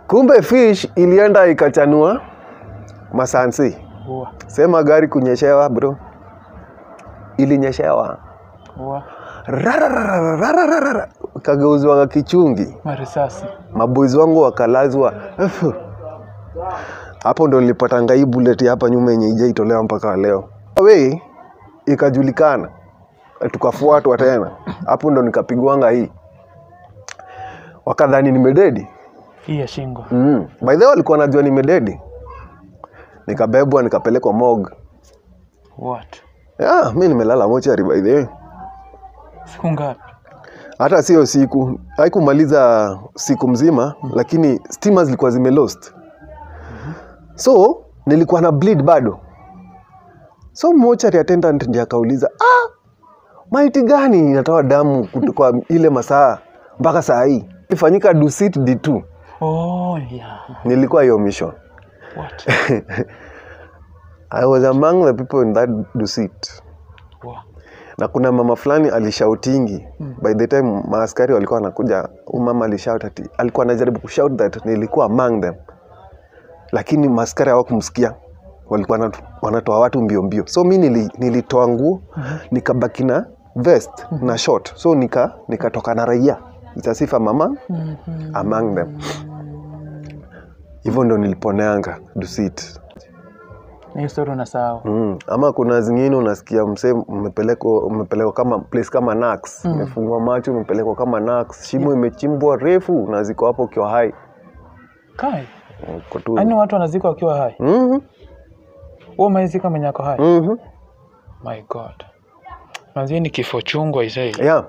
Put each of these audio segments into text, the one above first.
kumbe fish ilienda ikachanua masansi Ua. sema gari kunyeshewa bro ilinyeshewa Ua. Rararararararara. kageuzwa kichungi Marisasi. maboys wangu wakalazwa Efu. hapo ndo nilipata ngai bullet hapa nyuma yenye ijaitolewa mpaka leo we ikajulikana tukafuatwa tena hapo ndo nikapigwanga hii wakadhani nimededi Hii ya shingo. mm. by the way walikuwa najua nimededi nikabebwa nikapelekwa mog What? yeah, mi nimelala mochari by the way Siku ngapi? hata sio siku haikumaliza siku mzima lakini stima zilikuwa zimelost so nilikuwa na bleed bado so mochari attendant ndiye akauliza ah, maiti gani inatoa damu kutoka ile masaa mpaka saa hii ifanyika dusit d2 Oh, yeah. nilikuwa hiyo mission What? i was among the people in that dusit Ua. na kuna mama fulani alishautingi mm. by the time maaskari walikuwa wanakuja huyu mama alishout ati alikuwa anajaribu kushout that nilikuwa among them lakini maaskari hawakumsikia walikuwa wanatu- wanatoa watu mbio mbio so mi nili, nilitoa nguo mm-hmm. nikabaki na vest mm-hmm. na short so nika nikatoka na raia itasifa mama Mhm. among them hivyo ndo niliponeanga dusit Ni hiyo story unasahau. Mm. Ama kuna zingine unasikia msee umepelekwa umepelekwa kama place kama Nax, umefungwa macho umepelekwa kama Nax, shimo imechimbwa refu na ziko hapo ukiwa hai. Kai. Uko tu. Yaani watu wanazika wakiwa hai. Mhm. Wewe umeizika mwenye ako hai. Mhm. My God. Manzi ni kifo chungu aisee. Yeah.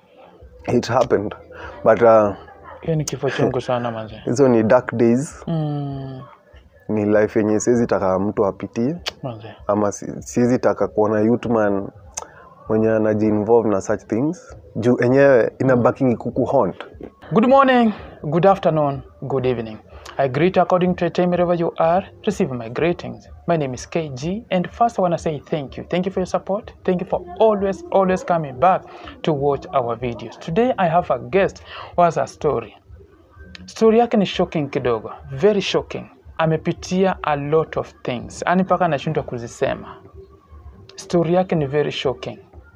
It happened. But uh, Hiyo ni kifo chungu sana manzi. hizo ni dark days, Mm. ni life yenye siwezi taka mtu apitie Manzi. ama si- siwezi taka kuona youth man mwenye anajiinvolve na such things juu enyewe inabaki kukuhaunt. Good morning, good afternoon, good evening. I greet you according to the time wherever you are. Receive my greetings. My name is KG, and first I want to say thank you. Thank you for your support. Thank you for always, always coming back to watch our videos. Today I have a guest who has a story. Story yake ni shocking kidogo, very shocking. Amepitia a lot of things, yani mpaka anashindwa kuzisema. Story yake ni very shocking.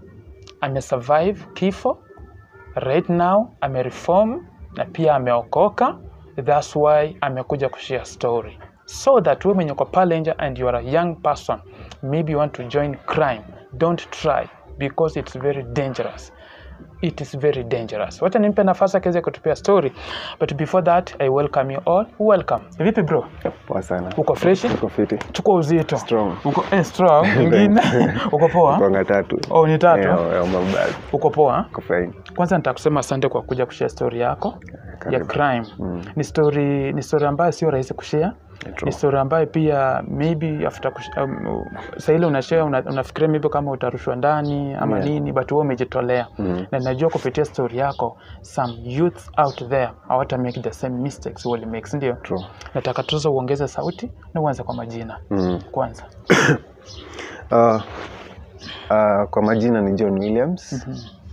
Amesurvive kifo, right now amereform na pia ameokoka thats why amekuja kushare story so that we mwenye uko pale nje and you are a young person maybe you want to join crime don't try because it's very dangerous it is very dangerous wacha nimpe nafasi akiweze kutupia story but before that i welcome you all welcome vipi bro Poa sana. uko freshi Uko fiti. chukua uzito Strong. uko eh, strong ingine uko poa Konga tatu. oh ni tatu Yeah, yeah, my bad. uko poa Uko fine. kwanza nitakusema asante kwa kuja kushare story yako ya Karibu. crime ni story ni story ambayo sio rahisi kushare True. ni story ambayo pia maybe after kush- um, saa ile unashare una, unafikiria maybe kama utarushwa ndani ama Yeah. nini but wewe umejitolea Mm. na najua kupitia story yako some youth out there hawata make the same mistakes wali make si ndio True. nataka tuza uongeze sauti na uanze kwa majina Mm. kwanza Uh, uh, kwa majina ni John Williams.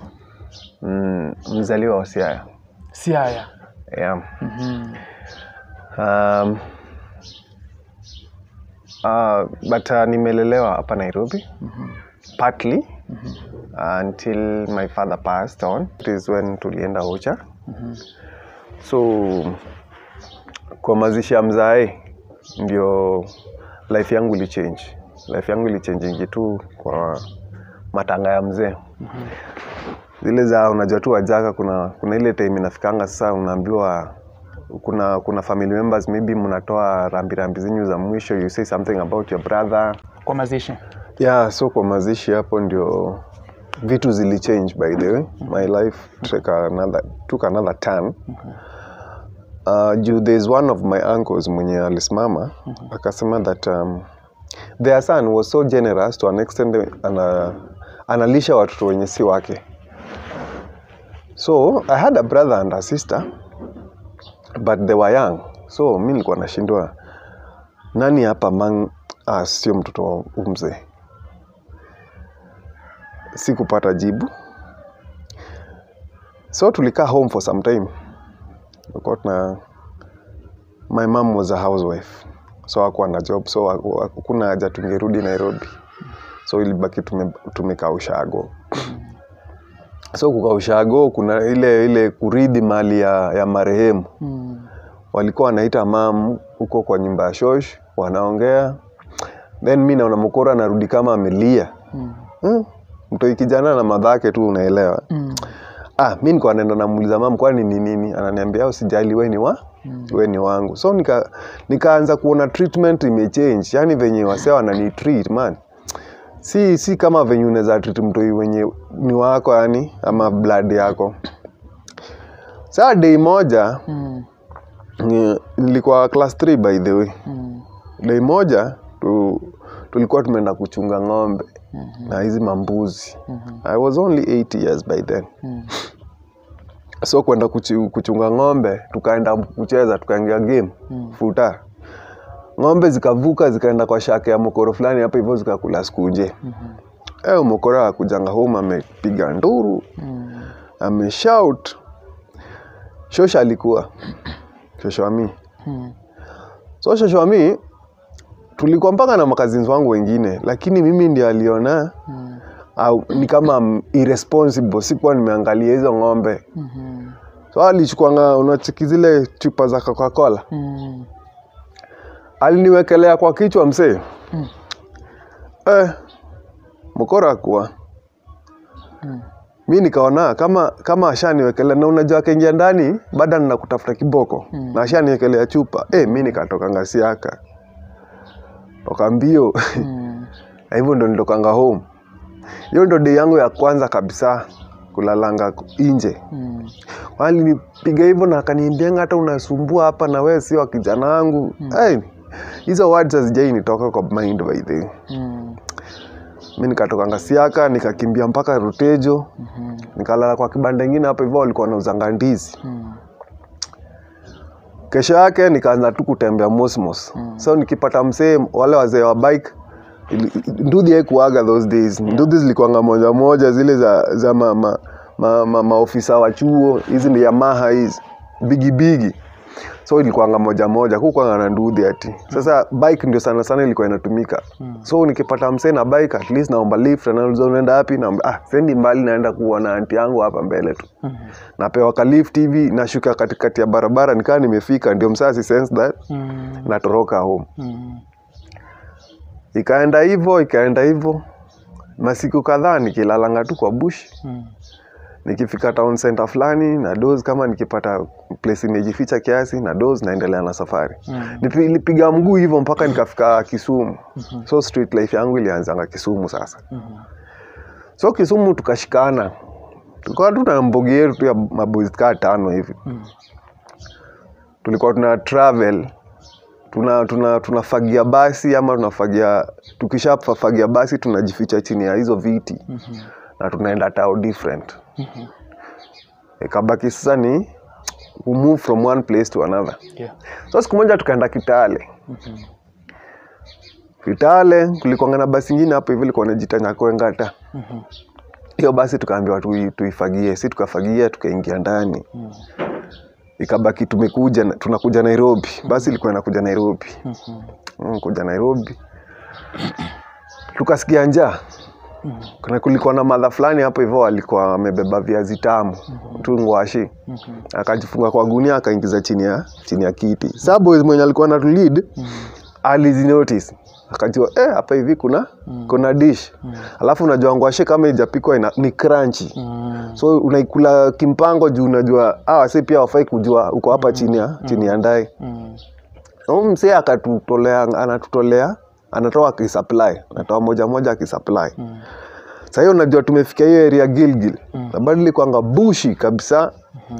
Mm, mzaliwa wa Siaya. siaya Yeah. Mhm. Um, uh, but uh, nimelelewa hapa Nairobi partly until my father passed on. It is when tulienda Ocha. So kwa mazishi ya mzae ndio life yangu ilichange. Life yangu ilichange tu kwa matanga ya mzee zile za unajua tu wajaka kuna kuna ile time inafikanga sasa unaambiwa kuna kuna family members maybe mnatoa rambi rambi zenyu za mwisho you say something about your brother kwa mazishi yeah so kwa mazishi hapo ndio vitu zilichange by the way my life took another, took another turn uh, juu there's one of my uncles mwenye alisimama akasema that um, their son was so generous to an extent ana, analisha watoto wenye si wake so i had a brother and a sister but they were young so mi nilikuwa nashindwa nani hapa among us sio mtoto wa huyu mzee sikupata jibu so tulikaa home for some time tulikuwa tuna my mom was a housewife so hakuwa na job so haku- hakuna haja tungerudi nairobi so ilibaki tume, tumekaa ushago so kukaa ushago kuna ile ile kuridhi mali ya, ya marehemu Mm. walikuwa wanaita mam huko kwa nyumba ya shosh wanaongea then mi naona mkora anarudi kama amelia Mm. hmm. mtoi kijana na madhake tu unaelewa Mm. ah, mi niko naenda namuuliza mam kwani ni nini ananiambia usijali we ni wa Mm. we ni wangu so nika, nikaanza kuona treatment imechange yani venye wasea wanani treat man si si kama venye unaweza treat mtoi wenye ni wako yani ama blood yako saa dei moja Mm. ni- nilikuwa class 3 by the way Mm. dei moja tu, tulikuwa tumeenda kuchunga ng'ombe Mhm. na hizi mambuzi Mhm. i was only 8 years by then Mm. so kwenda kuchi- kuchunga ng'ombe tukaenda kucheza tukaingia game Mm. futa ng'ombe zikavuka zikaenda kwa shake ya mokoro fulani hapa hivyo zikakula sikunje Mhm. eh mokoro akujanga home amepiga nduru Mm. ameshout shosha alikuwa shoshwami Mm. so shoshwami tulikuwa mpaka na makazins wangu wengine lakini mimi ndio aliona Mm. au ni kama I'm irresponsible sikuwa nimeangalia hizo ng'ombe Mhm. so alichukwanga unachiki zile chupa za coca-cola Mm. aliniwekelea kwa kichwa msee Mm. eh, mkora kuwa Mm. mi nikaona kama kama ashaniwekelea na unajua akaingia ndani baada nina kutafuta kiboko Mm. na ashaniwekelea chupa eh, mi nikatoka ngasiaka toka mbio Mm. na hivyo ndo nilitokanga home hiyo ndo dei yangu ya kwanza kabisa kulalanga nje Mm. walinipiga hivyo na akaniambianga hata unasumbua hapa na wewe sio wa kijana wangu hey, hizo words hazijai nitoka kwa mind by the way. Mm. mi nikatoka ngasiaka nikakimbia mpaka rutejo Mhm. nikalala kwa kibanda ingine hapo hivyo walikuwa wanauzanga ndizi Mm. kesho yake nikaanza tu kutembea mosmos Mm. so nikipata msee wale wazee wa bike ili- ndudhi haikuaga those days ndudhi zilikuanga moja moja zile za, za ma, ma, ma, ma, maofisa wa chuo hizi ni yamaha hizi bigi bigi so ilikuanga moja moja kukwanga na ndudhi ati sasa bike ndio sana sana ilikuwa inatumika Mm. so nikipata msee na bike at least naomba lift anauliza unaenda wapi naomba ah sendi mbali naenda kuona anti yangu hapa mbele tu Mhm. napewa ka lift hivi nashuka katikati ya barabara nikaa nimefika ndio msasi sense that Mm. natoroka home Mm. ikaenda hivyo ikaenda hivyo masiku kadhaa nikilalanga tu kwa bush Mm. nikifika town center fulani na dose kama nikipata place imejificha kiasi na dose naendelea na safari Mm. Nipi- nilipiga mguu hivyo mpaka nikafika kisumu Mhm. so street life yangu ilianzanga kisumu sasa Mhm. so kisumu tukashikana tulikuwa tu na mbogi yetu tu ya maboys kaa tano hivi Mm. tulikuwa tuna travel tuna tuna tunafagia basi ama tunafagia tukishafagia basi tunajificha chini ya hizo viti Mhm. na tunaenda tao different Mhm. ikabaki sasa ni we move from one place to another Yeah. so siku moja tukaenda kitale Mhm. kitale kulikuanga na basi ingine hapo hivi ilikuwa najita nyakwengata Mhm. hiyo basi tukaambiwa tui- tuifagie si tukafagia tukaingia ndani Mm. ikabaki tumekuja na- tunakuja nairobi basi ilikuwa inakuja nairobi Mhm. mm, kuja nairobi tukasikia njaa Mhm. kuna kulikuwa na madha fulani hapo hivyo alikuwa amebeba viazi tamu tu ngwashi Mhm. akajifunga kwa gunia akaingiza chini ya chini ya kiti sa boys mwenye alikuwa na lead Mhm. alizinotice akajua eh, hapa hivi kuna Mm. kuna dish Mm. alafu unajua ngwashe kama ijapikwa ina, ni crunchy Mm. so unaikula kimpango juu unajua hawa si pia wafai kujua uko hapa chini ya chini ya ndai Mm. Huyu msee akatutolea anatutolea anatoa akisupply anatoa moja moja akisupply Mm. Sasa hiyo unajua tumefika hiyo area Gilgil Mm. na bado ilikuwanga bushi kabisa Mhm.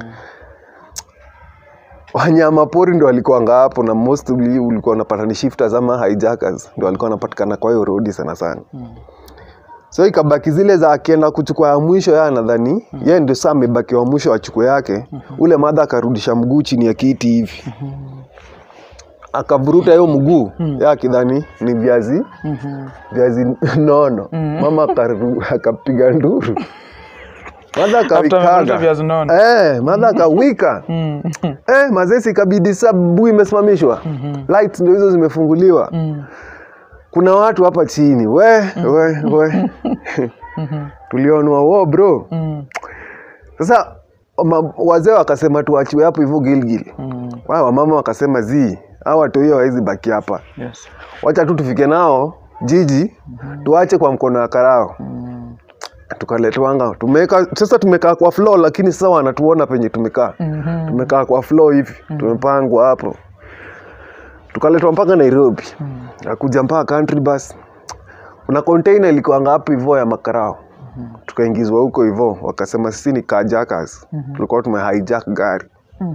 wanyama pori ndio walikuwanga hapo na mostly ulikuwa unapata ni shifters ama hijackers ndio walikuwa wanapatikana kwa hiyo road sana sana Mm. so ikabaki zile za akienda kuchukua ya mwisho ya nadhani mm. yeye ndio saa amebaki wa mwisho achukue yake ule madha akarudisha mguu chini ya kiti hivi akavuruta hiyo mguu mm. ya akidhani ni viazi Mhm. viazi nono Mm. mama akaru- akapiga nduru madha After amekula kawikaga viazi nono. eh, madha kawika Mm. eh, mazesi kabidi sabu imesimamishwa lights ndio hizo zimefunguliwa Mm. kuna watu hapa chini we we we tulionwa wo bro Mm. sasa ma- wazee wakasema tuachiwe hapo hivyo gilgil Mm. Wao wamama wakasema zi au watu hiyo hawezi baki hapa Yes. wacha tu tufike nao jiji tuache kwa mkono wa karao Mm. tukaletwanga tumeka sasa tumekaa kwa floor lakini sasa wanatuona penye tumekaa Mhm. tumekaa kwa floor hivi tumepangwa hapo tukaletwa mpaka nairobi akuja mpaka country bus kuna container ilikuanga hapo hivyo ya makarao tukaingizwa huko hivyo wakasema sisi ni carjackers tulikuwa tume hijack gari Mm.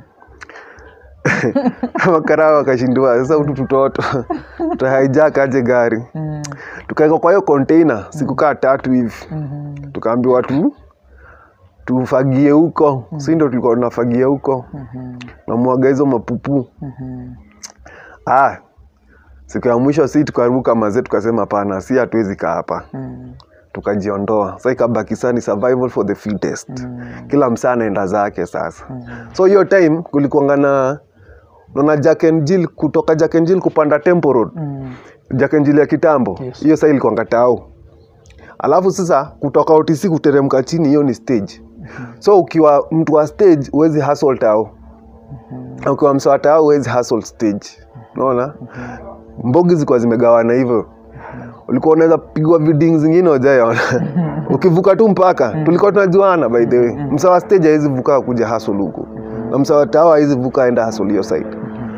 makarao wakashindua sasa hutu tutoto tuta hijack aje gari Mm. tukawekwa kwa hiyo container siku kaa tatu hivi Mhm. tukaambiwa tu tufagie huko si ndo tulikuwa tunafagia huko Mhm. namwaga hizo mapupu Mhm. ah, siku ya mwisho si tukaruka mazee tukasema hapana si hatuwezi kaa hapa Mm. tukajiondoa sa ikabaki saa ni survival for the fittest Mm. kila msaa anaenda zake sasa so hiyo time kulikuanga na naona Jack and Jill kutoka Jack and Jill kupanda Temple Road Mm. Jack and Jill ya kitambo Yes. hiyo saa ilikuanga tao alafu sasa kutoka OTC kuteremka chini hiyo ni stage so ukiwa mtu wa stage huwezi hustle tao ukiwa msa wa tao huwezi hustle stage unaona mbogi zilikuwa zimegawana hivyo ulikuwa unaweza pigwa viding zingine ujaona ukivuka tu mpaka tulikuwa tunajuana by the way msa wa stage hawezi vuka kuja hustle huku na msa wa tao hawezi vuka aenda hustle hiyo side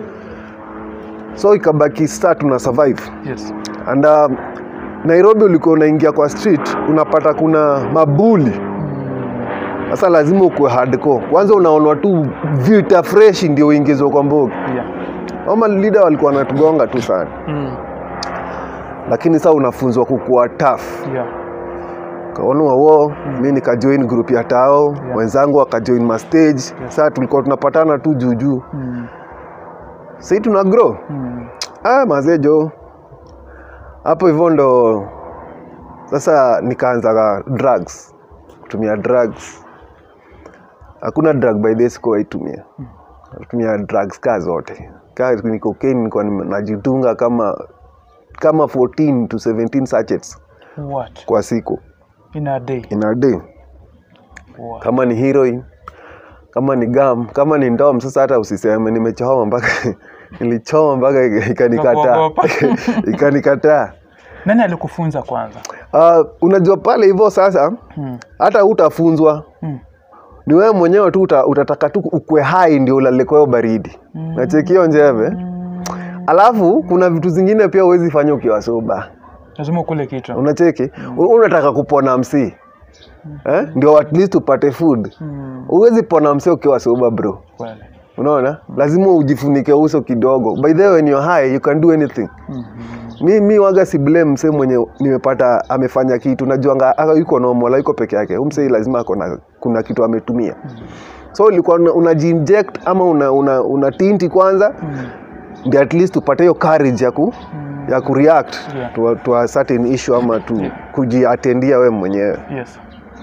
so ikabaki sasa tuna survive Yes. and uh, nairobi ulikuwa unaingia kwa street unapata kuna mabuli sasa lazima ukuwe hardcore kwanza unaonwa tu vita fresh ndio uingizwe kwa mbogi Yeah. ama leader walikuwa wanatugonga tu sana Mm. lakini sasa unafunzwa kukuwa tough Yeah. kaonwa wo mi nikajoin group ya tao Yeah. wenzangu wakajoin mastage sasa tulikuwa tunapatana tu juujuu Mm. sahii tuna grow Mm. ah, mazejo hapo hivyo ndo sasa nikaanza drugs kutumia drugs hakuna drug by the sikuwaitumia natumia drugs ka zote ka ni cocaine nilikuwa nime- najitunga kama kama 14 to 17 sachets What? kwa siku In a day. in a day Wow. kama ni heroin kama ni gam kama ni ndom sasa hata usiseme nimechoma mpaka nilichoma mpaka ikanikataa Ukakuogopa. ikanikataa Nani alikufunza kwanza? uh, unajua pale hivyo sasa Mm. hata utafunzwa Mm. ni wewe mwenyewe tu uta, utataka tu ukwe hai ndio ulale kwa hiyo baridi mm. nachekio njeve alafu kuna vitu zingine pia huwezi fanya ukiwa soba Lazima ukule kitu. unacheki mm. unataka kupona msi eh? ndio at least upate food Mm. huwezi pona msi ukiwa soba bro Kweli. unaona lazima ujifunike uso kidogo by the way when you're high you can do anything Mhm. mi, mi waga si blame msee mwenye nimepata amefanya kitu najuanga aka yuko normal yuko peke yake Huyu msee lazima akona kuna kitu ametumia so ulikuwa una, unajiinject ama una, una, una tinti kwanza Mm. ndio at least upate hiyo courage ya ku ya kureact Yeah. to, a- to a certain issue ama tu kujiatendia we mwenyewe Yes.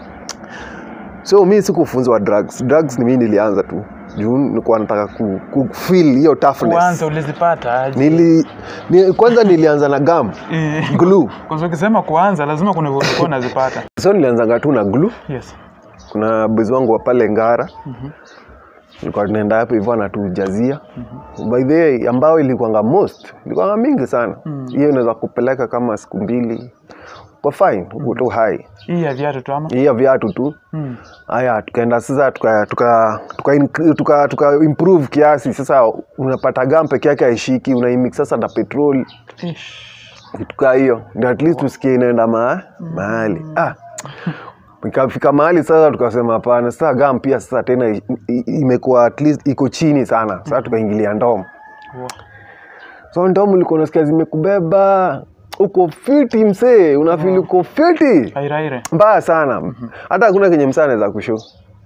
so mi sikufunzwa drugs drugs ni mi nilianza tu juu nilikuwa nataka ku, ku feel hiyo toughness Kwanza ulizipata aje? Nili, ni, kwanza nilianza na gum Eh, glue Kwa sababu ukisema kuanza lazima kuna vile ulikuwa unazipata. so nilianzanga tu na glue Yes. kuna bezi wangu wa pale ngara ilikuwa tunaenda hapo hivyo anatujazia by the way ambayo ilikuanga most ilikuanga mingi sana hiyo inaweza kupeleka kama siku mbili kwa fine uko tu hai Hii ya viatu tu ama? hiyo viatu tu Mm. haya tukaenda sasa tuka, tuka, tuka, incre- tuka, tuka improve kiasi sasa unapata gam peke yake haishiki unaimix sasa na petrol Ish. kitu kaa hiyo ndio at least tusikie inaenda ma, mahali ah. ikafika mahali sasa tukasema hapana sasa gam pia sasa tena i- i- imekuwa at least iko chini sana sasa tukaingilia ndomo Wow. so ndomo ulikuwa unasikia zimekubeba uko fiti msee unafili uko fiti Airaire. mbaya sana hata hakuna kenye msaa anaweza kushu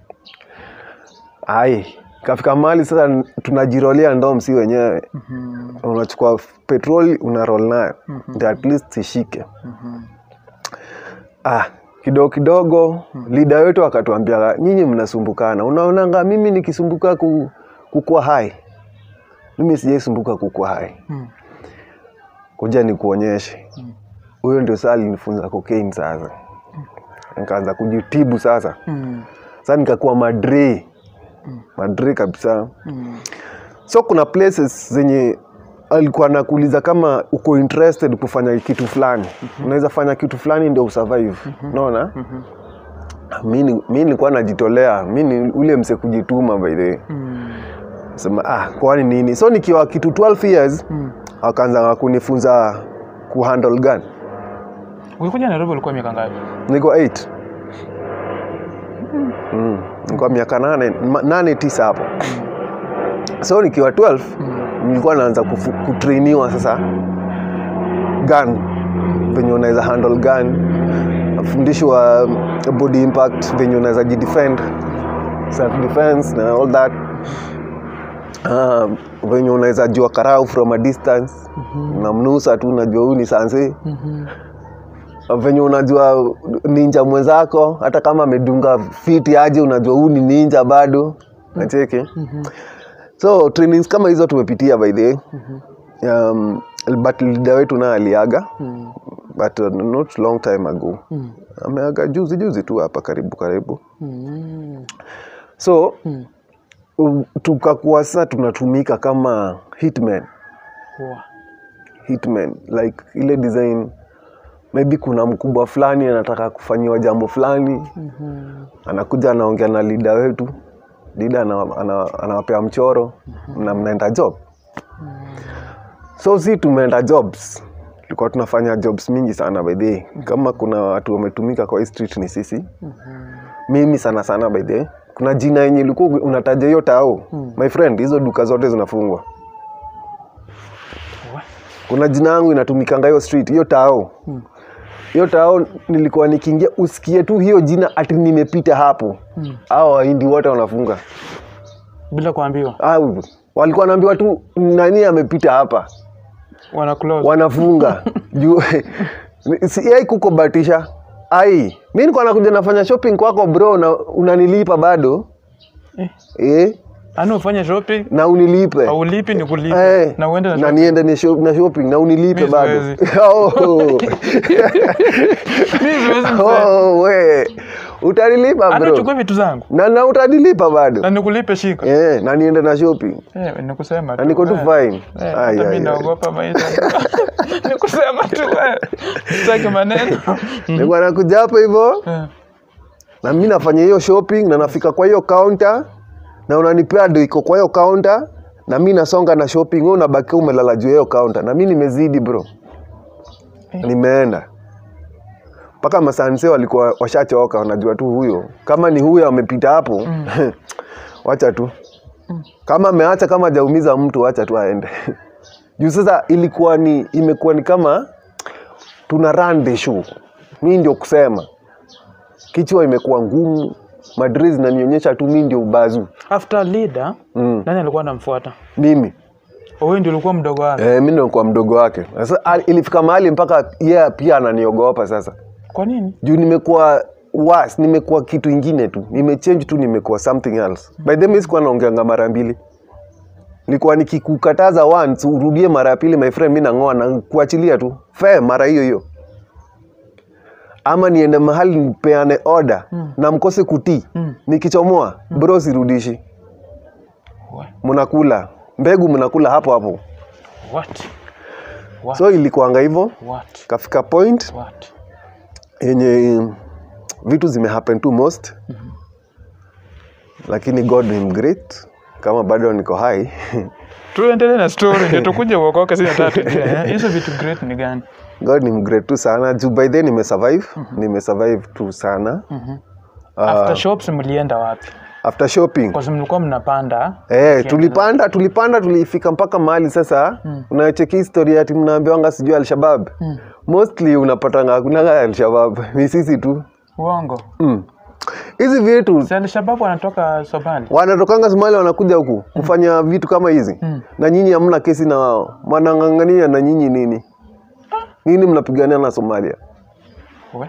ai kafika mahali sasa tunajirolea ndom si wenyewe Mhm. unachukua f- petroli una roll nayo ndio at least ishike ah kidogo kidogo leader wetu akatuambia nyinyi mnasumbukana unaonanga mimi nikisumbuka ku, kukua hai mimi sijaisumbuka kukua hai Mm. kuja nikuonyeshe huyo ndio saa alinifunza cocaine sasa nikaanza kujitibu sasa Mm. sasa nikakuwa madre madre kabisa Mm. so kuna places zenye alikuwa anakuuliza kama uko interested kufanya kitu fulani unaweza fanya kitu fulani ndio usurvive unaona mi ni- mi nilikuwa najitolea mi ni ule mse kujituma by the way Mm. sema ah kwani nini so nikiwa kitu 12 years Mm. akaanza kunifunza kuhandle gun Ulikuja Nairobi ulikuwa miaka ngapi? niko 8 mm. nilikuwa miaka nane, ma- nane tisa hapo so nikiwa 12 nilikuwa naanza kufu- kutrainiwa sasa gun venye unaweza handle gun afundishwa um, body impact venye unaweza jidefend self defense na all that uh, venye unaweza jua karau from a distance unamnusa tu unajua huyu ni sanse venye unajua ninja mwenzako hata kama amedunga fiti aje unajua huu ni ninja bado nacheki so trainings kama hizo tumepitia by the way um, but leader wetu naye aliaga Mm. but uh, not long time ago Mm. ameaga juzi juzi tu hapa karibu karibu Mm. so Mm. u- tukakuwa sasa tunatumika kama hitman Wow. hitman like ile design maybe kuna mkubwa fulani anataka kufanyiwa jambo fulani Mhm. anakuja anaongea na lida wetu lida ana- ana- anawapea mchoro na mnaenda job so si tumeenda jobs tulikuwa tunafanya jobs mingi sana by the way. kama kuna watu wametumika kwa hii street ni sisi mimi sana sana by the way. kuna jina yenye ilikuwa unataja hiyo tao my friend hizo duka zote zinafungwa Wa- kuna jina yangu inatumikanga hiyo street hiyo tao hiyo tao nilikuwa nikiingia usikie tu hiyo jina ati nimepita hapo Mm. au wahindi wote wanafunga Bila kuambiwa. au walikuwa wanaambiwa tu nani amepita hapa Wana close. wanafunga juu si ai kuko batisha ai mi nilikuwa nakuja nafanya shopping kwako bro na unanilipa bado Eh. eh, Ani ufanye shopping na unilipe au lipi ni kulipa Eh, na uende na na shopping. niende ni shop- na shopping na unilipe Mi bado siwezi. Oh. Mimi siwezi mzee. Oh, we utanilipa Ani bro uchukue vitu zangu na, na utanilipa bado na nikulipe shika. eh, na niende na shopping Eh, nikusema na niko tu eh. fine Eh, Ai, hata ai, mimi ai. naogopa maisha. Nikusema tu eh. Sitaki maneno. nilikuwa nakuja hapo hivyo Eh. na mi nafanya hiyo shopping na nafika kwa hiyo counter na unanipea do iko kwa hiyo counter na mi nasonga na shopping wewe unabaki umelala juu ya hiyo counter na mi nimezidi bro Eh. nimeenda mpaka masanse walikuwa washachoka wanajua tu huyo kama ni huyo amepita hapo wacha tu kama ameacha kama hajaumiza mtu wacha tu aende juu sasa ilikuwa ni imekuwa ni kama tuna run the show mi ndio kusema kichwa imekuwa ngumu madri zinanionyesha tu mi ndio ubazu After leader, mm. nani alikuwa anamfuata? mimi Wewe ndio ulikuwa mdogo wake. e, mi ndio kwa mdogo wake sasa al- ilifika mahali mpaka yeye yeah, pia ananiogopa sasa Kwa nini? juu nimekuwa was nimekuwa kitu ingine tu nimechange tu nimekuwa something else by the way sikuwa naongeanga mara mbili nilikuwa nikikukataza once urudie mara ya pili my friend mi nang'oa na kuachilia tu fe mara hiyo hiyo ama niende mahali nipeane order na mkose kutii Mm. nikichomoa bro sirudishi What? mnakula mbegu mnakula hapo hapo What? What? so ilikuanga hivyo What? kafika point What? yenye vitu zimehappen tu most lakini god ni great kama bado niko hai Tuendelee na story ndio tukuje uokoke sina tatu. Eh, Hizo vitu great ni gani? god ni great tu sana juu by then nimesurvive nimesurvive tu sana After shops mlienda wapi? after shopping Kwa sababu mlikuwa mnapanda. Eh, tulipanda tulipanda tulifika mpaka mahali sasa mm. unacheki historia ati mnaambiwanga sijui alshabab Mm. mostly unapatanga hakunanga alshabab ni sisi tu Uongo. Mm. hizi vitu Si Al-Shabaab wanatoka Somali. wanatokanga Somalia wanakuja huku kufanya vitu kama hizi Mm. na nyinyi hamna kesi na wao wanang'ang'ania na nyinyi nini nini mnapigania na Somalia We.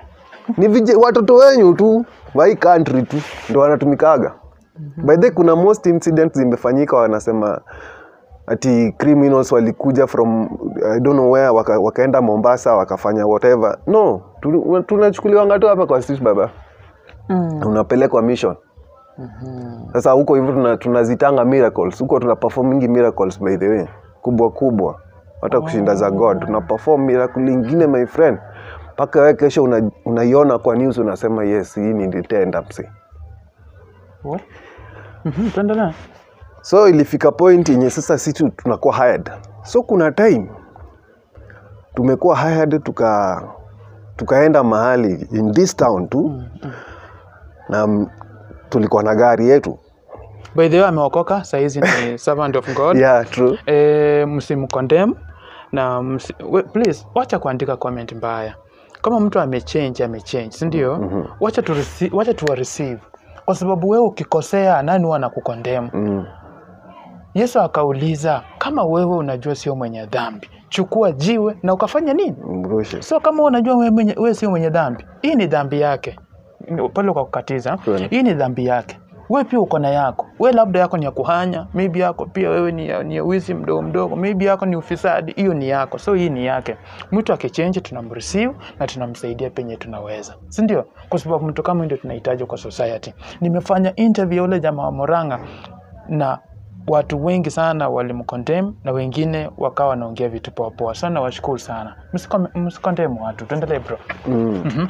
ni vije, watoto wenyu tu wa hii country tu ndo wanatumikaga by the way, kuna most incidents zimefanyika wanasema ati criminals walikuja from I don't know where waka, wakaenda Mombasa wakafanya whatever no tu- tunachukuliwanga tu hapa kwa street baba Mm. unapelekwa mission sasa huko hivyo tuna- tunazitanga miracles huko tuna performingi miracles by the way kubwa kubwa hata kushinda za god tuna perform miracle ingine my friend mpaka wewe kesho una- unaiona kwa news unasema yes hii nilitenda msi What? Mhm, tuendelee. so ilifika point yenye sasa sisi tunakuwa hired so kuna time tumekuwa hired tuka tukaenda mahali in this town tu na mm, tulikuwa na gari yetu by the way ameokoka sahizi ni servant of god yeah true e, msimkondem na msi, we, please wacha kuandika comment mbaya kama mtu amechange amechange sindio mm-hmm. wacha tu rece- wacha tuwa receive kwa sababu wewe ukikosea nani huwa anakukondem mm. yesu akauliza kama wewe unajua sio mwenye dhambi chukua jiwe na ukafanya nini mrushe so kama unajua wewe, mwenye, wewe sio mwenye dhambi hii ni dhambi yake Ni- pale kwa kukatiza Kweli. hii ni dhambi yake wewe pia uko na yako wewe labda yako ni ya kuhanya maybe yako pia wewe ni ya, ni ya wizi mdogo mdogo maybe yako ni ufisadi hiyo ni yako so hii ni yake mtu akichenji tunamreceive na tunamsaidia penye tunaweza si ndio kwa sababu mtu kama huyu ndio tunahitaji kwa society nimefanya interview ya ule jamaa wa Moranga na watu wengi sana walimkondem na wengine wakawa wanaongea vitu poa poa sana washukuru sana Msikome- msikondemu watu tuendelee bro mm.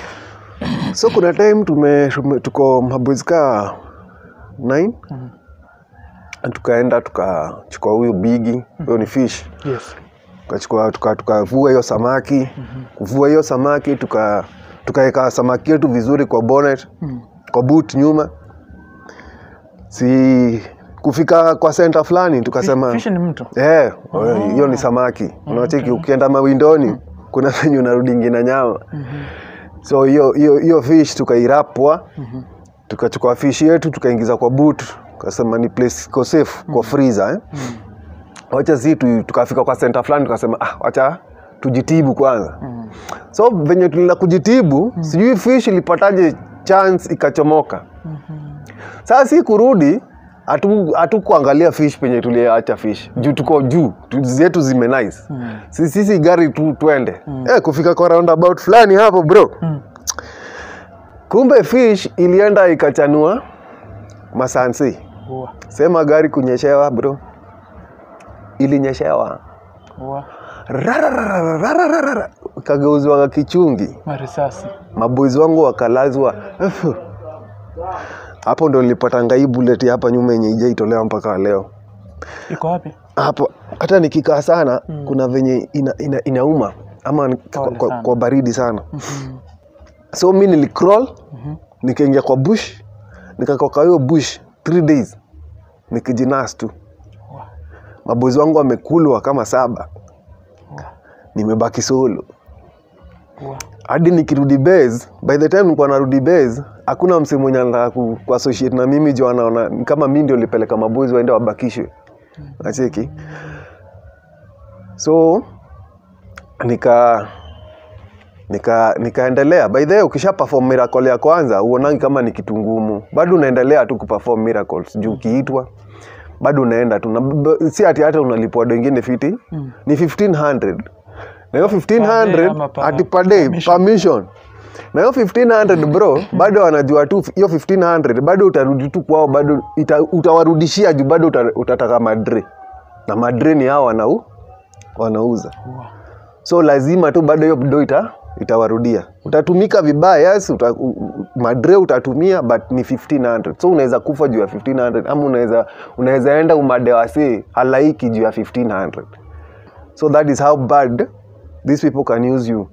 so kuna time tume, tume tuko maboys ka 9 Mhm. tukaenda tukachukua huyu bigi huyo ni fish yes tukachukua tuka- tukavua hiyo samaki kuvua hiyo samaki tuka tukaweka samaki yetu vizuri kwa bonnet Mm. kwa boot nyuma si kufika kwa center fulani tukasema fish ni mtu Eh, hiyo ni samaki. Unacheki ukienda mawindoni kuna venye unarudi ngina nyama. So hiyo hiyo hiyo fish tukairapwa. Tukachukua fish yetu tukaingiza kwa boot. Tukasema ni place iko safe kwa freezer eh. Wacha si tu, tukafika kwa center fulani tukasema ah wacha tujitibu kwanza. So venye tulina kujitibu, sijui fish ilipataje chance ikachomoka. Sasa si kurudi hatu hatu kuangalia fish penye tuliacha fish juu tuko juu tu- zetu zime nice Mm. sisi, sisi gari tu twende eh, kufika kwa roundabout fulani hapo bro Mm. kumbe fish ilienda ikachanua masansi Ua, sema gari kunyeshewa bro ilinyeshewa ua. Rararararararara. kageuzwa kichungi marisasi maboys wangu wakalazwa Efu. hapo ndo nilipata ngai bullet hapa nyuma yenye ijaitolewa mpaka leo iko wapi hapo hata nikikaa sana mm. kuna venye ina, ina, inauma ama ni- kwa, Pole kwa, sana. kwa baridi sana Mhm. so mi nilicrawl Mhm. nikaingia kwa bush nikakaa kwa hiyo bush three days nikijinas tu Ua, mabozi wangu wamekulwa kama saba ua, nimebaki solo ua. hadi nikirudi base by the time nilikuwa narudi base hakuna msee mwenye anataka ku, ku associate na mimi juu anaona ni kama mi ndio nilipeleka mabozi waende wabakishwe nacheki so nika nika nikaendelea by the way ukisha perform miracle ya kwanza uonangi kama ni kitu ngumu bado unaendelea tu kuperform miracles juu ukiitwa bado unaenda tu na b- si ati hata unalipwa wengine fiti Mm. ni 1500 na hiyo Per day ama 1500 per- ati per day permission? permission na hiyo 1500 bro bado wanajua tu hiyo 1500 bado utarudi tu kwao bado ita, utawarudishia juu bado uta, utataka madre na madre ni hao wanau wanauza Ua. so lazima tu bado hiyo do ita itawarudia utatumika vibaya yes uta, u, u- madre utatumia but ni 1500 so unaweza kufa juu ya 1500 ama unaweza unaweza enda umadewasi halaiki juu ya 1500 so that is how bad these people can use you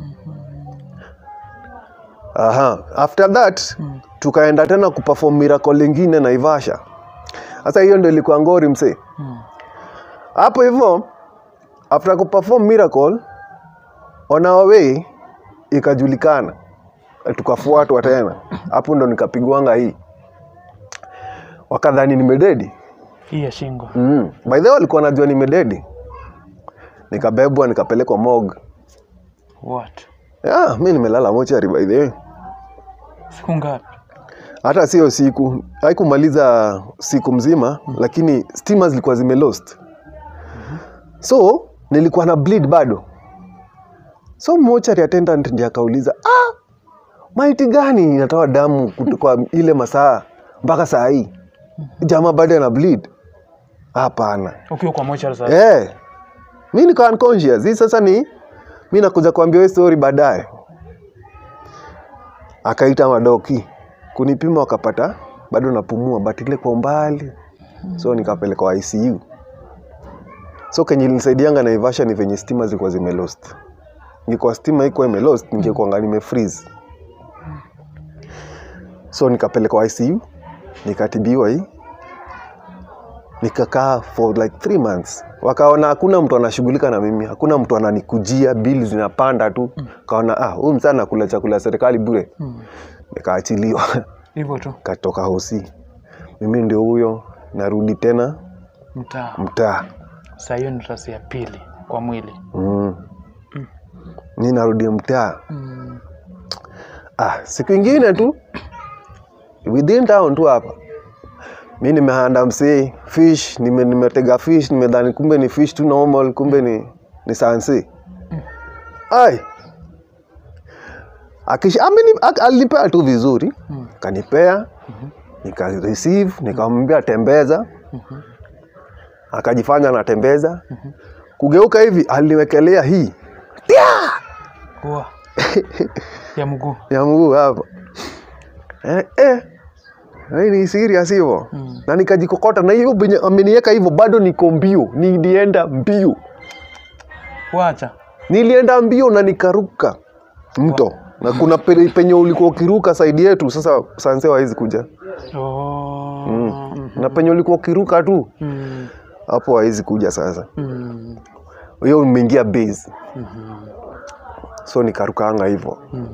aha after that tukaenda tena kuperform miracle lingine naivasha sasa hiyo ndio ilikuwa ngori msee Mm. hapo hivyo after kuperform miracle on our way ikajulikana tukafuatwa tena hapo ndo nikapigwanga hii wakadhani nimededi hii ya shingo mm. by the way walikuwa najua nimededi nikabebwa nikapelekwa mog what yeah, mi nimelala mochari by the way siku ngapi hata sio siku haikumaliza siku mzima mm. lakini stima zilikuwa zimelost so nilikuwa na bleed bado so mochari attendant ndiye akauliza ah, maiti gani inatoa damu kutu- kwa ile masaa mpaka saa hii jamaa bado ana bleed hapana ukiwa kwa mochari sasa Eh. Mi niko unconscious. Hii sasa ni mi nakuja kuambia wewe story baadaye. Akaita madoki kunipima, wakapata bado napumua, but ile kwa umbali, so nikapelekwa ICU. So kenye ilinisaidianga Naivasha ni venye stima zilikuwa zimelost. Ingekuwa stima iko imelost, ningekuanga nimefreeze. So nikapelekwa ICU, nikatibiwa hii nikakaa for like three months wakaona hakuna mtu anashughulika na mimi hakuna mtu ananikujia bili zinapanda tu kaona ah huyu msana nakula chakula ya serikali bure Mm. nikaachiliwa hivyo tu katoka hosi mimi ndio huyo narudi tena mtaa mtaa saa hiyo ni rasi ya pili kwa mwili mm. mi narudi mtaa mm. ah, siku ingine tu within town tu hapa mi nimehanda msee fish nime, nimetega fish nimedhani kumbe ni fish tu normal kumbe ni, ni sansi ai Akisha, ameni, ak, alinipea tu vizuri Mm. kanipea nika receive nikamwambia tembeza akajifanya anatembeza kugeuka hivi aliniwekelea hii Ua. ya mguu ya mguu hapa eh, eh. Hii ni serious hivyo Mm. na nikajikokota na hiyo venye ameniweka hivyo bado niko mbio nilienda mbio wacha nilienda mbio na nikaruka mto na kuna pe- penye ulikuwa ukiruka saidi yetu sasa sanse hawezi kuja oh. mm. na penye ulikuwa ukiruka tu Mm. hapo hawezi kuja sasa Mm. hiyo umeingia base Mhm. so nikarukanga hivyo Mm.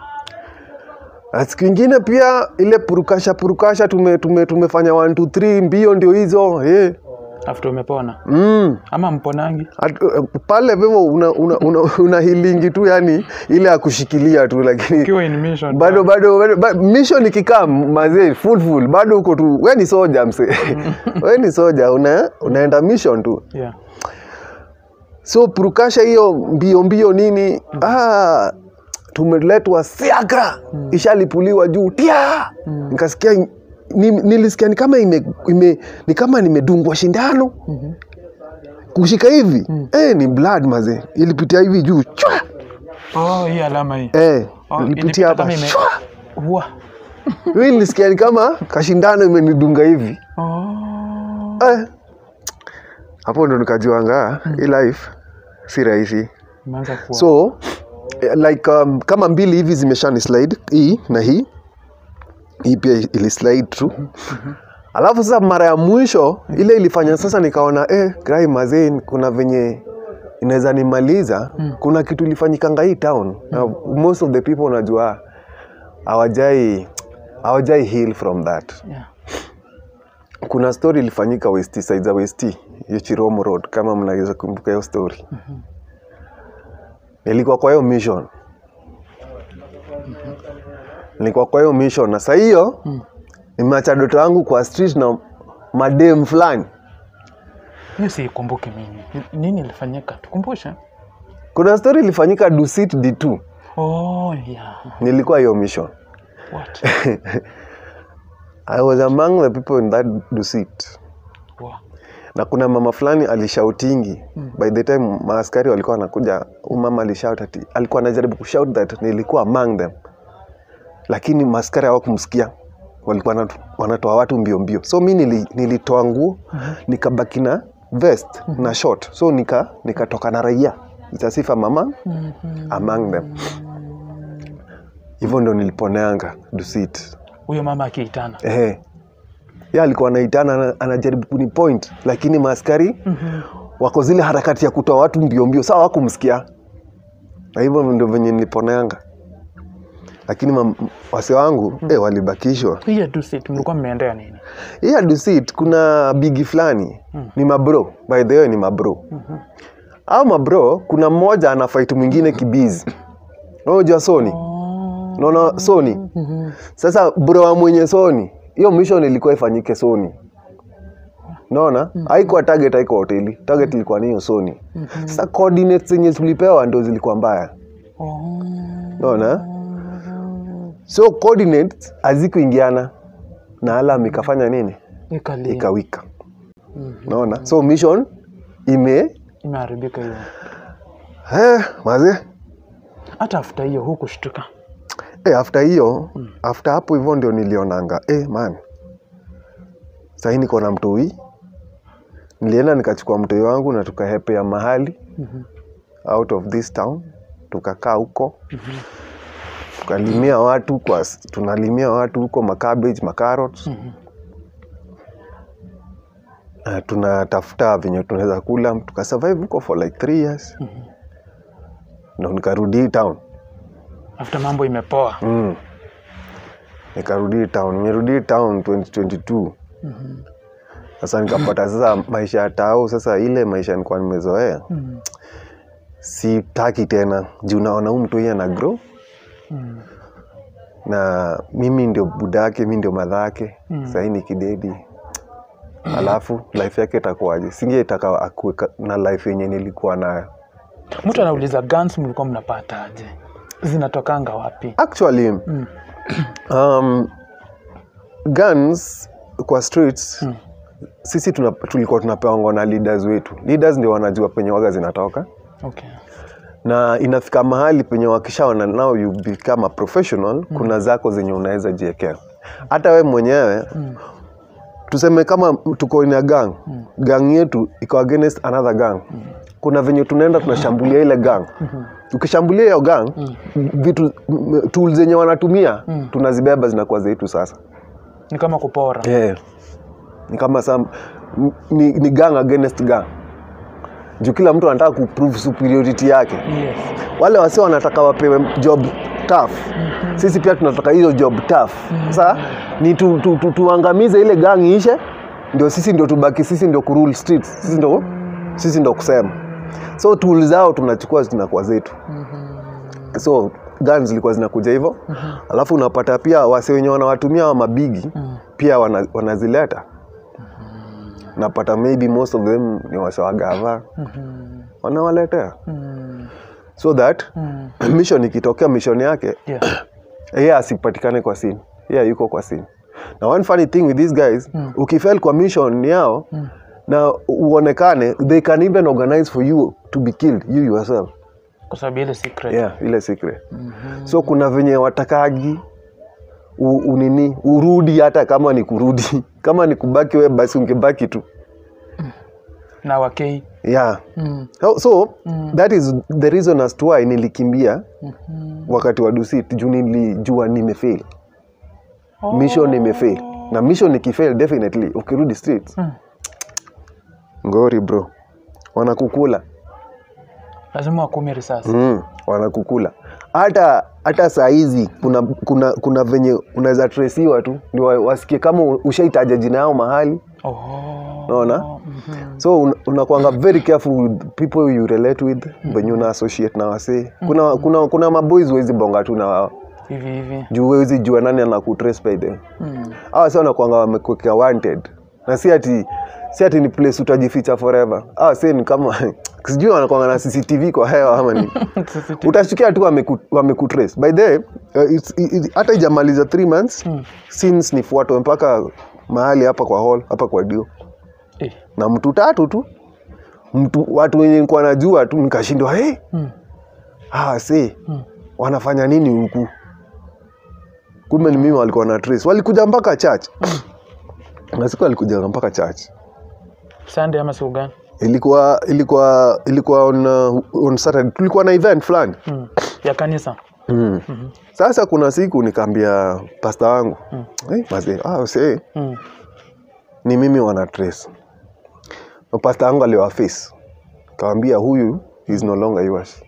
na siku ingine pia ile purukasha purukasha tume, tume, tumefanya 1 2 3 mbio ndio hizo eh. after umepona mm. ama mponangi At, uh, pale vivo una, una, una, una hilingi tu yani ile ya kushikilia tu lakini ukiwa in mission bado bado, bado ba, mission ikikaa mazee full full bado uko tu we ni soja mse we ni soja una, unaenda mission tu yeah. so purukasha hiyo mbio mbio nini ah, tumeletwa siaka ishalipuliwa juu tia nikasikia ni, nilisikia ni kama ime, ime, ni kama nimedungwa shindano Mhm. kushika hivi eh, ni blood maze ilipitia hivi juu chwa oh hii alama hii eh, Oh, ilipitia ilipita hapa kama ime- chwa Ua. mimi nilisikia ni kama kashindano imenidunga hivi oh. eh. hapo ndo nikajuanga hii life si rahisi imeanza kuwa so eh, like um, kama mbili hivi zimeshani slide hii na hii hii pia ili slide tu alafu sasa mara ya mwisho ile ilifanya sasa nikaona eh, grai mazee kuna venye inaweza nimaliza kuna kitu ilifanyikanga hii town na most of the people unajua hawajai hawajai heal from that yeah. kuna story ilifanyika west side za west hiyo chiromo road kama mnaweza kumbuka hiyo story nilikuwa kwa hiyo mission nilikuwa kwa hiyo mission na saa hiyo nimeacha doto yangu kwa street na madem fulani hiyo siikumbuki mimi Ni- nini ilifanyika tukumbushe kuna story ilifanyika dusit d2 oh yeah nilikuwa hiyo mission what i was among the people in that dusit wow. na kuna mama fulani alishautingi mm. by the time maaskari walikuwa wanakuja huyu mama alishout ati alikuwa anajaribu kushout that nilikuwa among them lakini maaskari hawakumsikia walikuwa wanatu- wanatoa watu mbio mbio so mi nili, nilitoa nguo mm-hmm. nikabaki na vest mm-hmm. na short so nika nikatoka na raia itasifa mama Mhm. among them hivyo ndo niliponeanga dusit huyo mama akiitana Ehe. Yeye alikuwa anaitana ana- anajaribu kuni point lakini maaskari Mhm. wako zile harakati ya kutoa watu mbio mbio sawa wakumsikia na hivyo ndio venye niliponeanga lakini mam- wase wangu eh, walibakishwa hii ya dusit mlikuwa mmeendea nini hii ya Dusit kuna bigi fulani ni mabro by the way ni mabro au mabro kuna mmoja ana fight mwingine kibizi unajua sony Oh. unaona sony Mhm. sasa bro wa mwenye sony hiyo mission ilikuwa ifanyike sony naona haikuwa target haikuwa hoteli target ilikuwa ni hiyo sony sasa coordinates zenye tulipewa ndo zilikuwa mbaya Oh. naona so coordinates hazikuingiana na alam ikafanya nini Ikali. ikawika naona so mission ime Imeharibika hiyo. eh, maze Hata after hiyo hukushtuka. eh, after hiyo after hapo hivyo ndio nilionanga eh, man sahii niko na mtoi nilienda nikachukua mtoi wangu na tukahepea mahali out of this town tukakaa huko tukalimia watu kwa tunalimia watu huko macabbage macarrots uh, tunatafuta venye tunaweza kula tukasurvive huko for like three years ndo nikarudi hii town After mambo imepoa. mm. nikarudi hii town nimerudi hii town 2022 sasa nikapata sasa maisha ya tao sasa ile maisha nilikuwa nimezoea Mm. sitaki tena juu naona huu mtu hii ana grow Mm. na mimi ndio budake mi ndio madhake Mm. sahii ni kidedi alafu life yake itakuwaje singetaka akue ka- na life yenye nilikuwa nayo Mtu anauliza guns mlikuwa mnapataje? Zinatokanga wapi? actually Mm. um, guns kwa streets Mm. sisi tuna, tulikuwa tunapewangwa na leaders wetu leaders ndio wanajua penye waga zinatoka Okay. na inafika mahali penye wakishaona now you become a professional kuna zako zenye unaweza jiekea hata we mwenyewe Mm. tuseme kama tuko in a gang gang yetu iko against another gang kuna venye tunaenda tunashambulia ile gang ukishambulia hiyo gang vitu m- tools zenye wanatumia tunazibeba zinakuwa zetu sasa Ni kama kupora. yeah. ni kama sam, ni, ni gang against gang juu kila mtu anataka kuprove superiority yake Yes. wale wasi wanataka wapewe job tough sisi pia tunataka hiyo job tough sasa ni tu, tu, tu, tuangamize ile gang ishe ndio sisi ndio tubaki sisi ndio kurule streets sisi ndio sisi ndio kusema so tool zao tunachukua zinakuwa zetu so guns zilikuwa zinakuja hivyo alafu unapata pia wase wenye wanawatumia wa mabigi pia wana, wanazileta napata maybe most of them ni wase wa gava wanawaletea Mm. so that Mm. mission ikitokea mission yake Yeah. yeye asipatikane kwa scene yeye yuko kwa scene na one funny thing with these guys mm. ukifail kwa mission yao mm. na uonekane they can even organize for you to be killed you yourself Kwa sababu ile secret. yeah, ile secret mm-hmm. so kuna venye watakagi u, unini urudi hata kama ni kurudi kama ni kubaki we basi ungebaki tu Na wakei. yeah Mm. so, so that is the reason as to why nilikimbia wakati wa dusit juu nilijua nimefail mission imefail na mission ikifail definitely ukirudi streets Mm. ngori bro wanakukula Lazima wakume risasi. mm, wanakukula hata hata saa hizi kuna, kuna, kuna venye unaweza tresiwa tu ndio wa- wasikie kama ushaitaja jina yao mahali Oh. naona so un, unakwanga very careful with people you relate with venye una associate na wasee kuna, kuna, kuna maboys huwezi bonga tu na wao Hivi hivi. juu huwezi jua nani anakutrace by the Mm. hawa si wanakwanga wamekuwekea wanted na si ati si ati ni place utajificha forever hawa si ni kama sijui wanakwanga na cctv kwa hewa ama ni CCTV. utashtukia tu wameku- wamekutrace by the way, uh, it's- it- it- hata ijamaliza 3 months Mm. since nifuatwe mpaka mahali hapa kwa hall hapa kwa dio Eh. na mtu tatu tu mtu watu wenye nilikuwa najua tu nikashindwa hey, Mm. ah, si Mm. wanafanya nini huku kumbe ni mimi walikuwa na trace walikuja mpaka church na siku walikuja mpaka church Sunday ama siku gani? ilikuwa ilikuwa ilikuwa on, uh, on Saturday tulikuwa na event fulani Mm. Ya kanisa. mm. sasa kuna siku nikaambia pasta wangu mm. hey, mazee ah, see, Mm. ni mimi wana trace na pasta wangu aliwaface kawambia huyu is no longer yours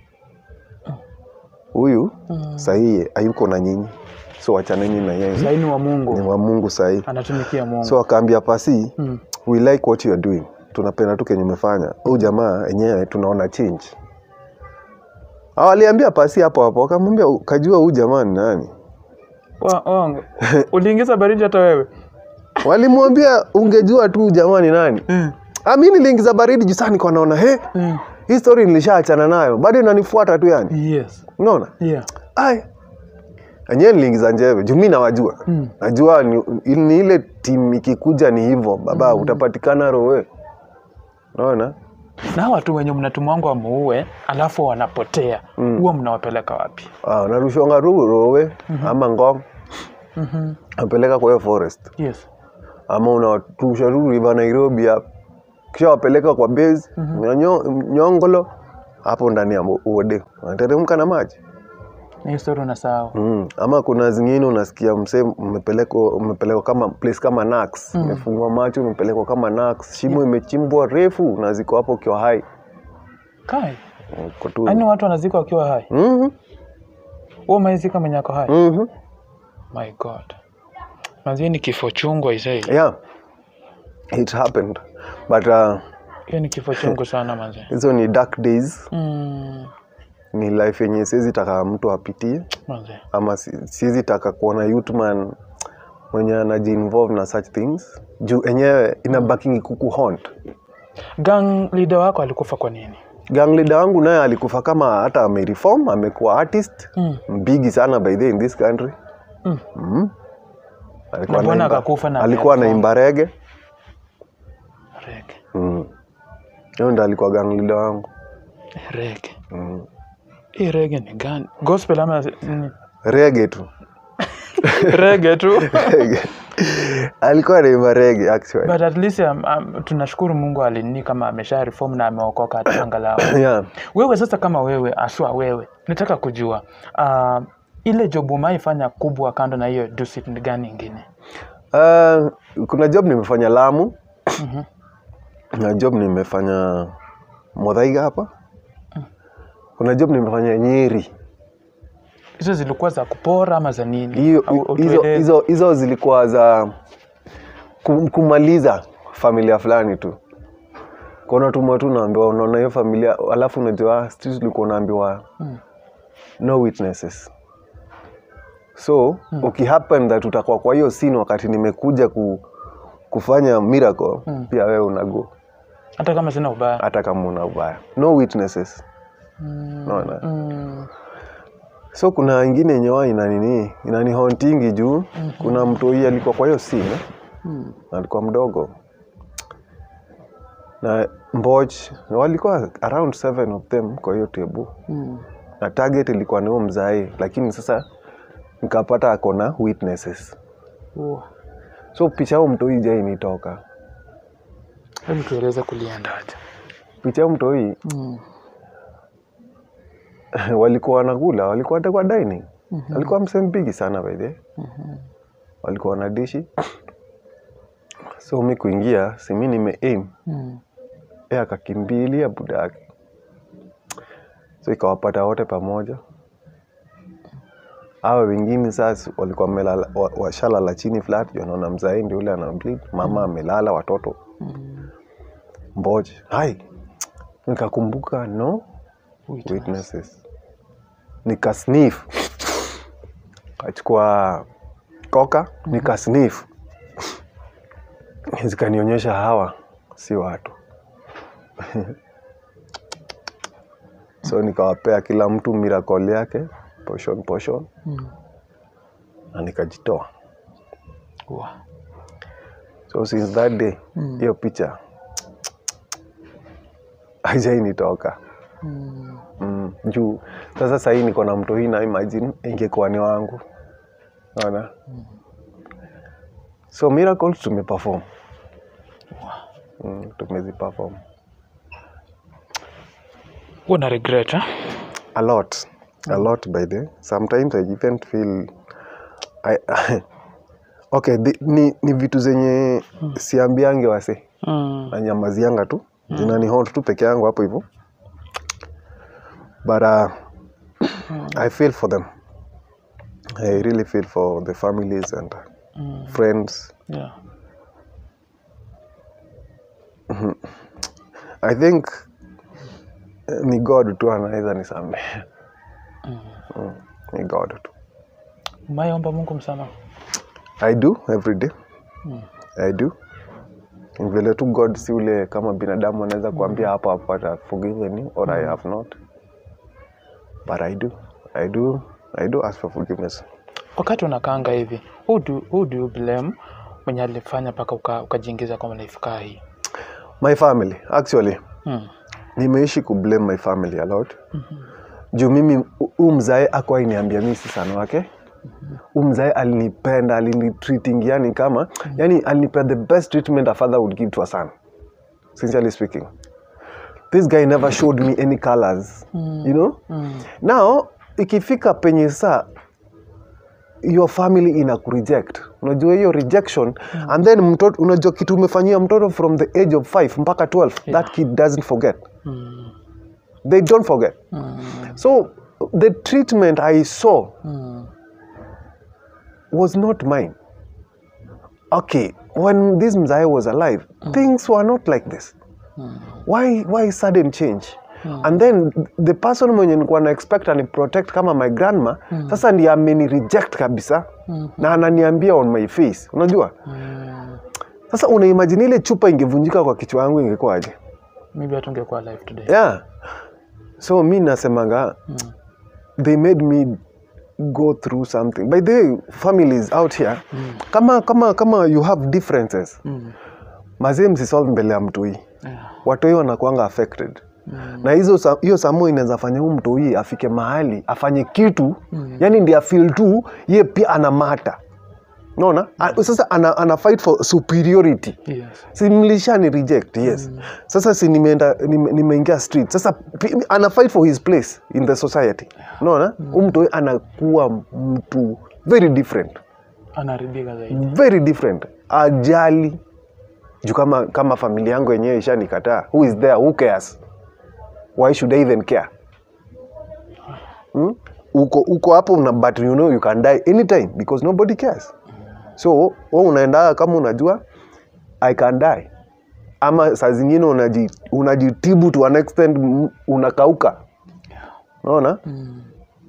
huyu Mm. sahii hayuko na nyinyi so wachaneni na yeye Laini wa ni Mungu. wa mungu sahii Anatumikia Mungu. so akaambia pasi Mm. we like what you are doing tunapenda tu kenye umefanya huu jamaa enyewe tunaona change waliambia pasi hapo hapo akamwambia kajua huu jamaa ni nani Wa- wangu. Uliingiza baridi hata wewe? walimwambia ungejua tu jamaa ni nani Mm. Ah, mi niliingiza baridi juu saa niko naona he Mm. hii story nilishaachana nayo bado inanifuata tu yani Yes. unaona Yeah. ai enyewe niliingiza njeve juu mi nawajua Mm. najua ni, ni ile timu ikikuja ni hivyo baba utapatikana rowe unaona Na hawa watu wenye mnatumwangu wamuue alafu wanapotea huwa mnawapeleka wapi? ah, narushonga tu rowe ama ngong Mhm. napeleka kwa hiyo forest Yes. ama unawatusha tu river nairobi hapo kisha wapeleka kwa base Nyo- nyongolo hapo ndani ya uode wanateremka na maji Ni historia unasahau. Mm. Ama kuna zingine unasikia msee umepelekwa umepelekwa kama place kama Nax, umefungwa macho umepelekwa kama Nax, shimo imechimbwa refu na ziko hapo ukiwa hai. Kai. Uko tu. Yaani watu wanazika wakiwa hai. Mhm. Wewe umeizika mwenye ako hai. Mhm. My God. Manzi ni kifo chungu aisee. Yeah. It happened. But uh, Hiyo ni kifo chungu sana manzi. hizo ni dark days, Mm. ni life yenye siwezi taka mtu apitie Manzi. ama si- siwezi taka kuona youth man mwenye anajiinvolve na such things juu enyewe inabakingi kuku haunt. Gang leader wako alikufa kwa nini? gang leader wangu naye alikufa kama hata amereform amekuwa artist Mm. mbigi sana by the way in this country Mm. mm. alikuwa Na mbona anaimba- akakufa na alikuwa amereform? anaimba rege Rege. mm. hiyo ndo alikuwa gang leader wangu Rege. mm. Hii rege ni gani? Gospel ama ni rege tu rege tu. Rege. alikuwa anaimba rege actually But at least um, um, tunashukuru Mungu alini kama amesha reform na ameokoka hata angalau. yeah. Wewe sasa kama wewe aswa wewe, nataka kujua uh, ile job umaifanya kubwa kando na hiyo dusit ni gani ingine? uh, kuna job nimefanya lamu Mhm. na job nimefanya modhaiga hapa kuna job nimefanya nyeri Hizo zilikuwa za kupora ama za nini? hiyo Au- au hizo, tueleze. hizo, hizo zilikuwa za kum- kumaliza familia fulani tu kona tumwa tu naambiwa unaona hiyo familia alafu unajua sisi tulikuwa unaambiwa Mm. no witnesses so mm. ukihappen that utakuwa kwa hiyo scene wakati nimekuja ku, kufanya miracle Mm. pia wewe unago Hata kama sina ubaya. hata kama una ubaya no witnesses Mm. naona Mm. so kuna ingine yenye wa ina nini inani hauntingi juu kuna mtu hii alikuwa kwa hiyo scene Mm. na alikuwa mdogo na mboch walikuwa around seven of them kwa hiyo tebu Mm. na target ilikuwa ni huo mzai lakini sasa nikapata ako na witnesses Uwa. so picha huu mtoi jainitoka Hebu tueleze kuliendaje? picha huu mtoi Mm. walikuwa wanakula walikuwa hata kwa dining alikuwa msempigi sana by the way. walikuwa na dishi so mi kuingia simi nime aim Mm. e akakimbilia buda yake so ikawapata wote pamoja awa wengine sasa walikuwa wamelala- wa- washalala chini flat juu anaona mzai ndio ule ana bleed mama amelala watoto Mm. mboje hai nikakumbuka no Witness. witnesses nikasnif kachukua koka nikasnif zikanionyesha hawa si watu so nikawapea kila mtu miracle yake portion portion Mm. na nikajitoa Uwa. so since that day Mm. hiyo picha haijainitoka Mm. mm, juu sasa sahii niko na mto hii na imagine ingekuwa ni wangu naona so miracles tumeperform mm, tumeziperform Huwa na regret eh? a lot a lot by the sometimes i even feel I, okay the, ni, ni vitu zenye siambiange wase Mm. na nyamazianga tu zinani haunt tu peke yangu hapo hivyo but uh, i feel for them i really feel for the families and Mm. friends Yeah. i think eh, ni god tu anaweza nisamehe mm. ni god tu umeomba mungu msamaha i do every day i do Ni vile tu god si ule kama binadamu anaweza kuambia hapo hapo ata forgiven you or i have not but i do i do i do ask for forgiveness wakati unakaanga hivi who do, who do you blame mwenye alifanya mpaka uka- ukajiingiza kwa life kaa hii my family actually mm. nimeishi kublame my family a lot juu mimi huu mzae akuwa niambia mi si sana wake huu mzae alinipenda alinitreating yani kama yani alinipea the best treatment a father would give to a son sincerely speaking this guy never showed me any colors you know now ikifika penye saa your family ina kureject unajua hiyo rejection and then mtoto unajua kitu umefanyia mtoto from the age of 5 mpaka 12 that kid doesn't forget Mm. they don't forget Mm. so the treatment i saw Mm. was not mine okay when this mzae was alive things were not like this why why sudden change and then the person mwenye nilikuwa na expect ani protect kama my grandma sasa ndiye ameni reject kabisa na ananiambia on my face unajua Mm. sasa unaimagine ile chupa ingevunjika kwa kichwa yangu ingekuwaje maybe hatungekuwa live today yeah so mi nasemanga they made me go through something by the way families out here kama kama kama you have differences mm. mazee msisolve mbele ya mtoi yeah. watoi wanakuanga affected Mm. na hizo sa- hiyo samo inaweza fanya huu mtoi afike mahali afanye kitu yani ndi afil tu ye pia ana mata naona A- sasa ana, ana fight for superiority yes. si mlishani reject yes sasa si nimeenda nime- nimeingia street sasa pi- ana fight for his place in the society unaona mm. mtu anakuwa mtu very different anaharibika zaidi very different ajali juu kama kama familia yangu yenyewe ishanikataa who is there who cares why should i even care hmm? uko uko hapo una but you know you can die anytime because nobody cares so we unaenda kama unajua i can die ama saa zingine unaji, unajitibu to an extent m- unakauka unaona mm.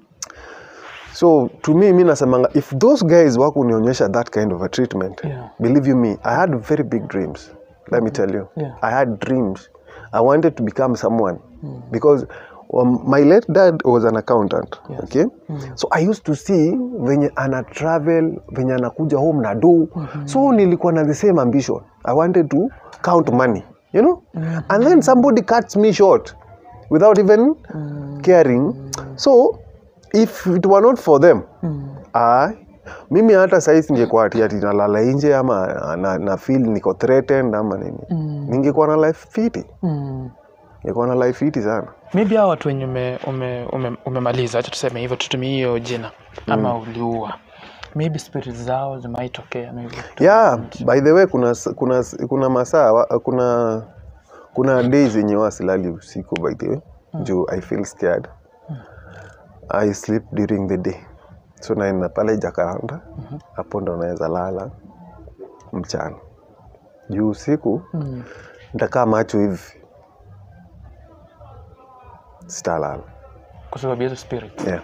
so to me mi nasemanga if those guys wakunionyesha that kind of a treatment Yeah. believe you me i had very big dreams let me tell you Yeah. i had dreams i wanted to become someone because um, my late dad was an accountant Yes. okay so i used to see venye ana travel venye anakuja home na do so nilikuwa na the same ambition i wanted to count money you know and then somebody cuts me short without even caring so if it were not for them Mm. ah, mimi hata sahii singekuwa ati ati nalala nje ama na, na feel niko threatened ama nini Mm. ningekuwa na life fiti Mm. ningekuwa na life fiti sana maybe hao watu wenye ume, ume, ume, umemaliza hacha tuseme hivyo tutumie hiyo jina ama uliua maybe spirit zao zimaitokea maybe yeah by the way kuna s- kuna s- kuna masaa wa- kuna kuna days yenye wasilali usiku by the way juu i feel scared i sleep during the day so naenda pale jakaranda hapo ndo naweza lala mchana juu usiku mm. nitakaa macho hivi sitalala kwa sababu ya hizo spirit yeah.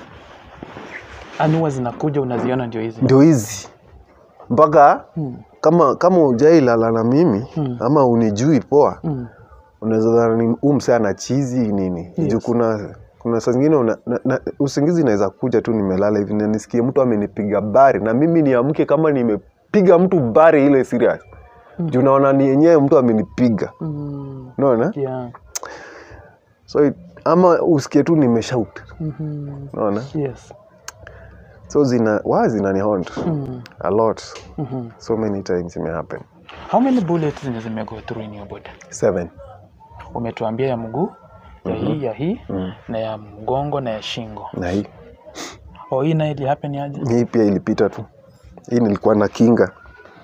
anua zinakuja unaziona ndio hizi ndio hizi mpaka mm. kama kama ujailala na mimi Mm. ama unijui poa Mm. unaweza dhani huu msee ana chizi nini Yes. juu kuna kuna saa zingine una, na, na, usingizi inaweza kuja tu nimelala hivi na nisikie mtu amenipiga bari na mimi niamke kama nimepiga mtu bari ile serious juu naona ni yenyewe mtu amenipiga Mm. unaona yeah. so it, ama usikie tu nimeshout mm-hmm. unaona yes so zina wa zinanihont mm. a lot mm-hmm. so many times imehappen how many bullets zenye zimego through in your body seven umetuambia ya mguu ya hii ya hii na ya mgongo na ya shingo na hii o hii naye ilihappen aje hii pia ilipita tu hii nilikuwa na kinga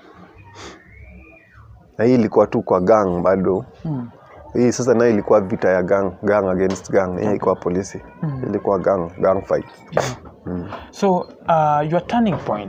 na hii ilikuwa tu kwa gang bado mm. hii sasa nayo ilikuwa vita ya gang gang against gang hii ilikuwa polisi ilikuwa gang gang fight so uh, your turning point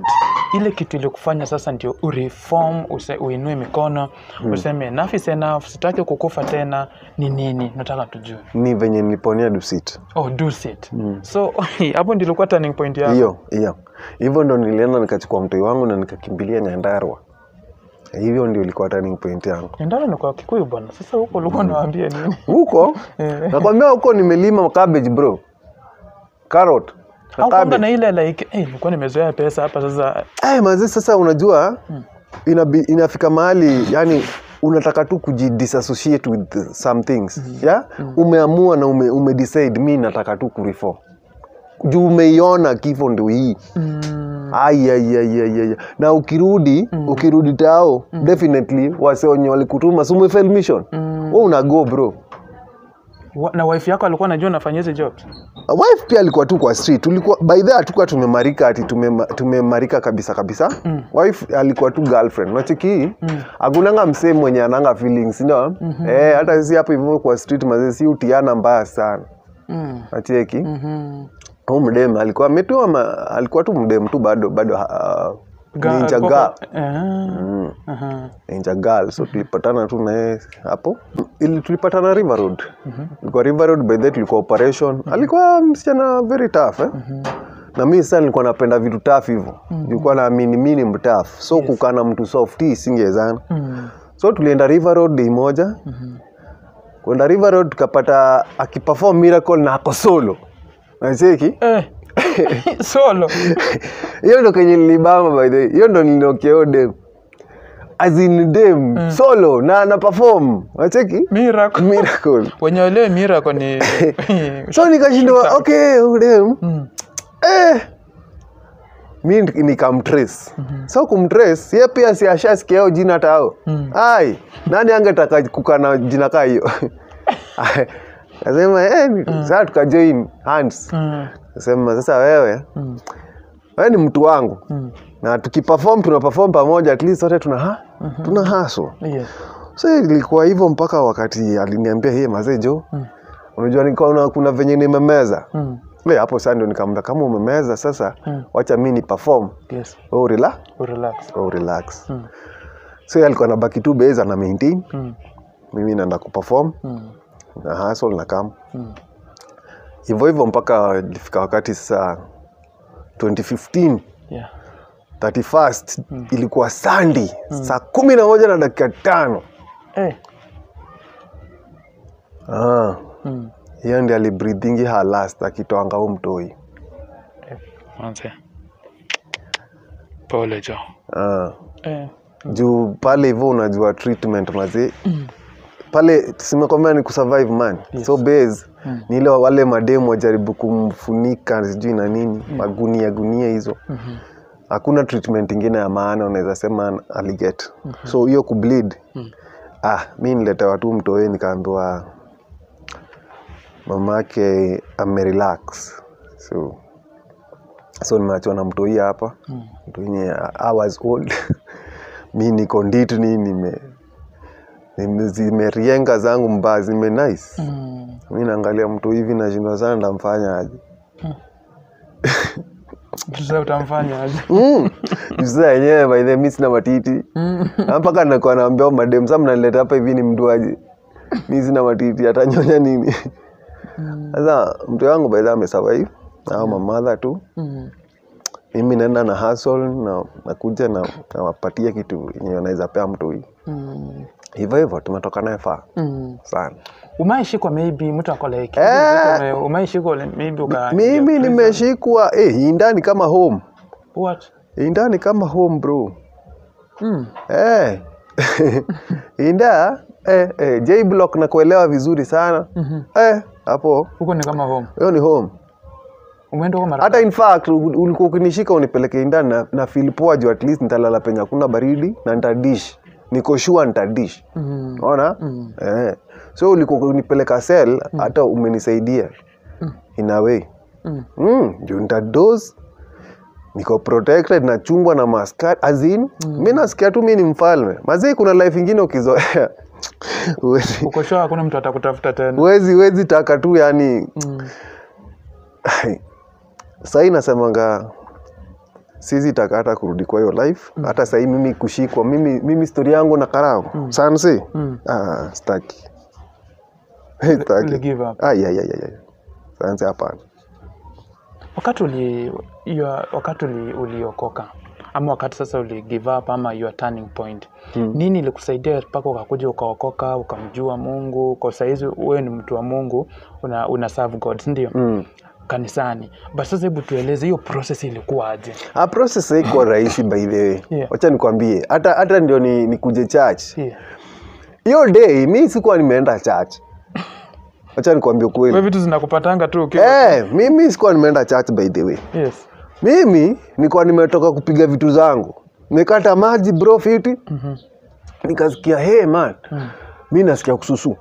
ile kitu ilikufanya sasa ndio ureform use, uinue mikono useme enough is enough sitaki kukufa tena ni nini nataka tujue ni venye niliponia dusit oh do it so hapo ndio ilikuwa turning point yako hiyo hiyo hivyo ndo nilienda nikachukua mtoi wangu na nikakimbilia nyandarwa hivyo ndio ilikuwa turning point yangu ndani ni kwa kikuyu bwana sasa huko ulikuwa unawaambia nini huko Eh. nakwambia huko nimelima cabbage bro carrot na au kwamba cabbage. na ile like eh nilikuwa nimezoea pesa hapa sasa Eh, mazi sasa unajua inabi, inafika mahali yani unataka tu kujidisassociate with some things yeah? umeamua na ume, ume decide mi nataka tu kureform juu umeiona kifo ndio hii mm, Ai, ai, ai, ai, ai. na ukirudi ukirudi tao definitely wase wenye walikutuma si umefail mission mm. we unago bro Wa- na wife yako alikuwa anajua unafanya hizi jobs wife pia alikuwa tu kwa street tulikuwa by the hatukuwa tumemarika ati tumema- tumemarika kabisa kabisa Mm. wife alikuwa tu girlfriend nachiki Mm. akunanga msee mwenye ananga feelings ndio eh, hata sisi hapo hivyo kwa street mazee si utiana mbaya sana mm. nacheki mhm. huu mdem alikuwa ametua ma, alikuwa tu mdem tu bado bado uh, Ga- ninja poka- girl Ah, mm. aha. ninja girl so tulipatana tu na yeye hapo ili tulipatana river road ilikuwa river road by that tulikuwa operation alikuwa msichana very tough eh? na mimi sasa nilikuwa napenda vitu tough hivyo nilikuwa naamini mimi ni mtough so kukaa na mtu soft hii singewezana Mm. so tulienda river road day moja kwenda river road tukapata akiperform miracle na ako solo nacheki Eh. solo hiyo ndo kenye nilibama by the way. hiyo ndo nilinokia dem azin dem solo na na perform nacheki miracle miracle wenye walewe miracle ni so nikashindwa okay udem Mm. eh mi nikamtrace so kumtrace ye pia si ashasikia hiyo jina tao Mm. ai nani angetaka kukaa na jina kaa hiyo nasema eh, sasa tukajoin hands Mm. nasema sasa wewe Mm. wewe ni mtu wangu Mm. na tukiperform tuna perform pamoja at least wote tuna ha tuna haso Yes. so ilikuwa hivyo mpaka wakati aliniambia hey, mazee jo Mm. unajua nikaona kuna venye nimemeza Mm. Le, hapo sasa ndio nikamwambia kama umemeza sasa Mm. wacha mi ni perform Yes. wewe urela Relax. wewe relax Mm. so yeye alikuwa anabaki tu base ana maintain Mm. mimi naenda kuperform Mm. na hustle na kam Mm. hivyo hivyo mpaka ilifika wakati sasa 2015 Yeah. 31st ilikuwa Sunday saa kumi na moja na dakika tano Eh. ah. Mm. hiyo ndi alibreathingi her last akitoanga huu mtoi Manze. Pole jo. ah. Eh. juu pale hivyo unajua treatment mazee pale simekwambia ni kusurvive man Yes. so base Mm. ni ile wale mademu wajaribu kumfunika sijui na nini magunia gunia hizo Mhm. hakuna treatment ingine ya maana unaweza sema aliget so hiyo kubleed Mm. ah mi niletewa tu mtoe nikaambiwa mama yake amerelax so so nimeachiwa na mtoi hapa Mm. mtoinye hours old mi niko nditni nime nime- zimerienga zangu mbaya zime nice Mm. mi naangalia mtu hivi nashindwa sana ndamfanya aje Sasa utamfanya aje? Mm. sasa yenyewe by the way, mi sina matiti Mm. Na mpaka nakuwa naambia madem sa mnanileta hapa hivi ni mduaji mi sina matiti atanyonya nini sasa mtu wangu by the way amesurvive au mamadha tu Mm. mimi naenda na hustle na nakuja na nawapatia kitu yenye wanaweza pea mtu hii Mm. hivyo hivyo tumetoka naye faa Mm. sana umaishikwa maybe mtu ako like Eh. umaishikwa maybe uka mimi nimeshikwa eh, hii ndani kama home what hii ndani kama home bro mm. eh. inda eh, eh, J block na kuelewa vizuri sana Mhm. eh, hapo huko ni kama home hiyo ni home umeenda huko mara hata in fact u- ulikuwa ukinishika unipeleke indani na, na feel poa juu at least nitalala penye hakuna baridi na nitadish niko sure nitadish mm. unaona Mm. eh. so ulikuwa unipeleka sel hata umenisaidia in a way Mm. mm, juu nitados niko protected nachungwa na maskari azin mi nasikia tu mi ni mfalme mazii kuna life ingine ukizoea huwezi- uko sure hakuna mtu atakutafuta tena huwezi huwezi taka tu yani mm. sahii nasemanga sizi taka hata kurudi kwa hiyo life hata sahii mimi kushikwa mimi, mimi stori yangu na karao mm. sansi Mm. ah, staki staki Uli give up. ah, yeah, yeah, yeah, yeah. sansi hapana wakati uli, your, wakati uli, uliokoka ama wakati sasa uli give up ama your turning point Mm. nini ilikusaidia mpaka ukakuja ukaokoka ukamjua mungu kwa saizi wewe ni mtu wa mungu una, una serve god sindio mm. kanisani but sasa hebu tueleze hiyo process ilikuwaje Ah, process haikuwa rahisi by the way Yeah. wacha nikwambie hata hata ndio ni, nikuje church yeah. hiyo day mi sikuwa nimeenda church wacha nikwambie we kweli vitu zinakupatanga tu ukiwa eh, mimi sikuwa nimeenda church by the way yes. mimi nilikuwa nimetoka kupiga vitu zangu nikata maji bro fiti Mhm. nikasikia hey man mi nasikia kususu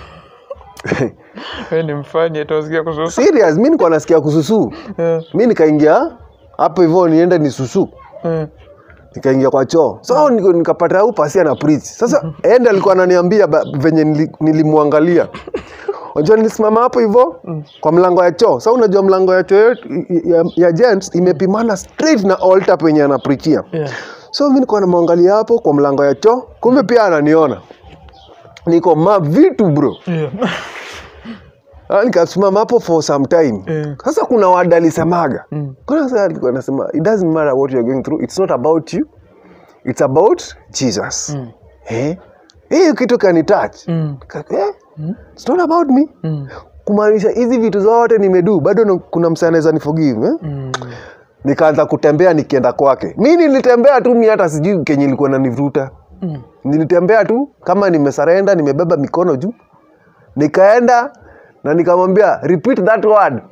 we ni mfanye tosikia kususu serious mi nilikuwa nasikia kususu Eh, mi nikaingia hapo hivyo niende ni susu eh, nikaingia kwa choo so nika- nikapata au pasia na preach sasa ende alikuwa ananiambia ba- venye nili- nilimwangalia unajua nilisimama hapo hivyo kwa mlango ya choo sa unajua mlango ya choo yetu- ya, ya gents imepimana straight na altar penye anaprichia yeah. so mi nikuwa namwangalia hapo kwa mlango ya choo kumbe pia ananiona niko ma vitu bro Yeah. Ah, nikasimama hapo for some time Eh. sasa kuna wada alisemaga Mm. kuna sasa alikuwa anasema it doesn't matter what you're going through it's not about you it's about jesus Mm. eh hiyo kitu kani touch Mm. Ka- eh? it's not about me Mm. kumaanisha hizi vitu zote nimedu bado na- kuna msee anaweza niforgive eh? Mm. nikaanza kutembea nikienda kwake mi nilitembea tu mi hata sijui kenye ilikuwa nanivuruta Mm. nilitembea tu kama nimesarenda nimebeba mikono juu nikaenda na nikamwambia repeat that word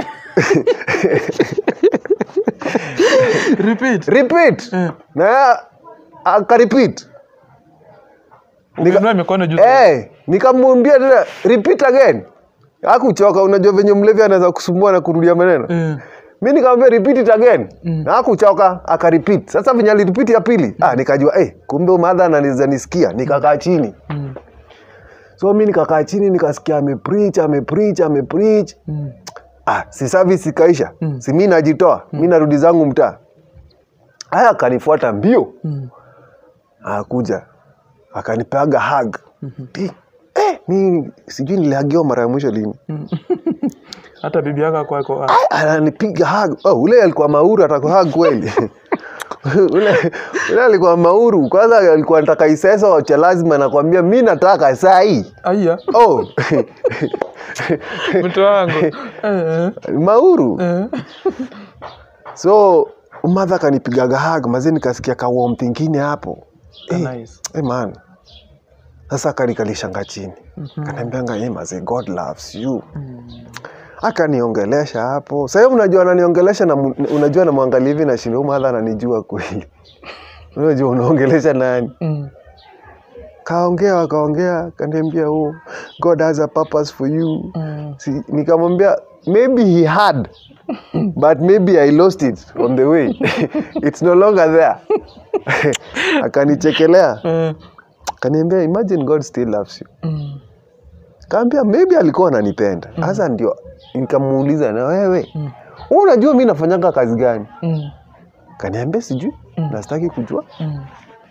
repeat repeat Eh. na akarepeat Ukiinua mikono juu hey, nikamwambia tena repeat again akuchoka unajua venye mlevi anaweza kusumbua na kurudia maneno Eh. mi nikamwambia repeat it again na akuchoka akarepeat sasa venye alirepeat ya pili ah, nikajua eh, kumbe madha anaweza nisikia nikakaa chini Mm. so mi nikakaa chini nikasikia amepreach amepreach amepreach Mm. ah, si service ikaisha si mi najitoa mi narudi zangu mtaa haya akanifuata mbio Mm. akuja akanipeaga hug Ti, eh, mi sijui nilihagiwa mara ya mwisho lini hata bibi yako kwako Ai, ananipiga hug oh, ule alikuwa mauru atakuhug kweli ule, ule alikuwa mauru kwanza alikuwa nataka iseso cha lazima nakwambia mi nataka saa hii aya oh. mtu wangu Eh, mauru eh. so madha kanipigaga hag mazi nikasikia kawom tingine hapo Ah, Eh, nice. eh, man sasa kanikalishanga chini kanaambianga hey, mazi god loves you akaniongelesha hapo sahii unajua ananiongelesha na mu- unajua namwangalia hivi na shindo madha ananijua kweli unajua unaongelesha nani Mm. kaongea wakaongea kaniambia oh, god has a purpose for you Mm. si, nikamwambia maybe he had but maybe i lost it on the way it's no longer there akanichekelea Eh. akaniambia imagine god still loves you Mm. kaambia maybe alikuwa ananipenda sasa ndio nikamuuliza na wewe wewe unajua mi nafanyanga kazi gani Mm. kaniambia sijui nastaki kujua Mm.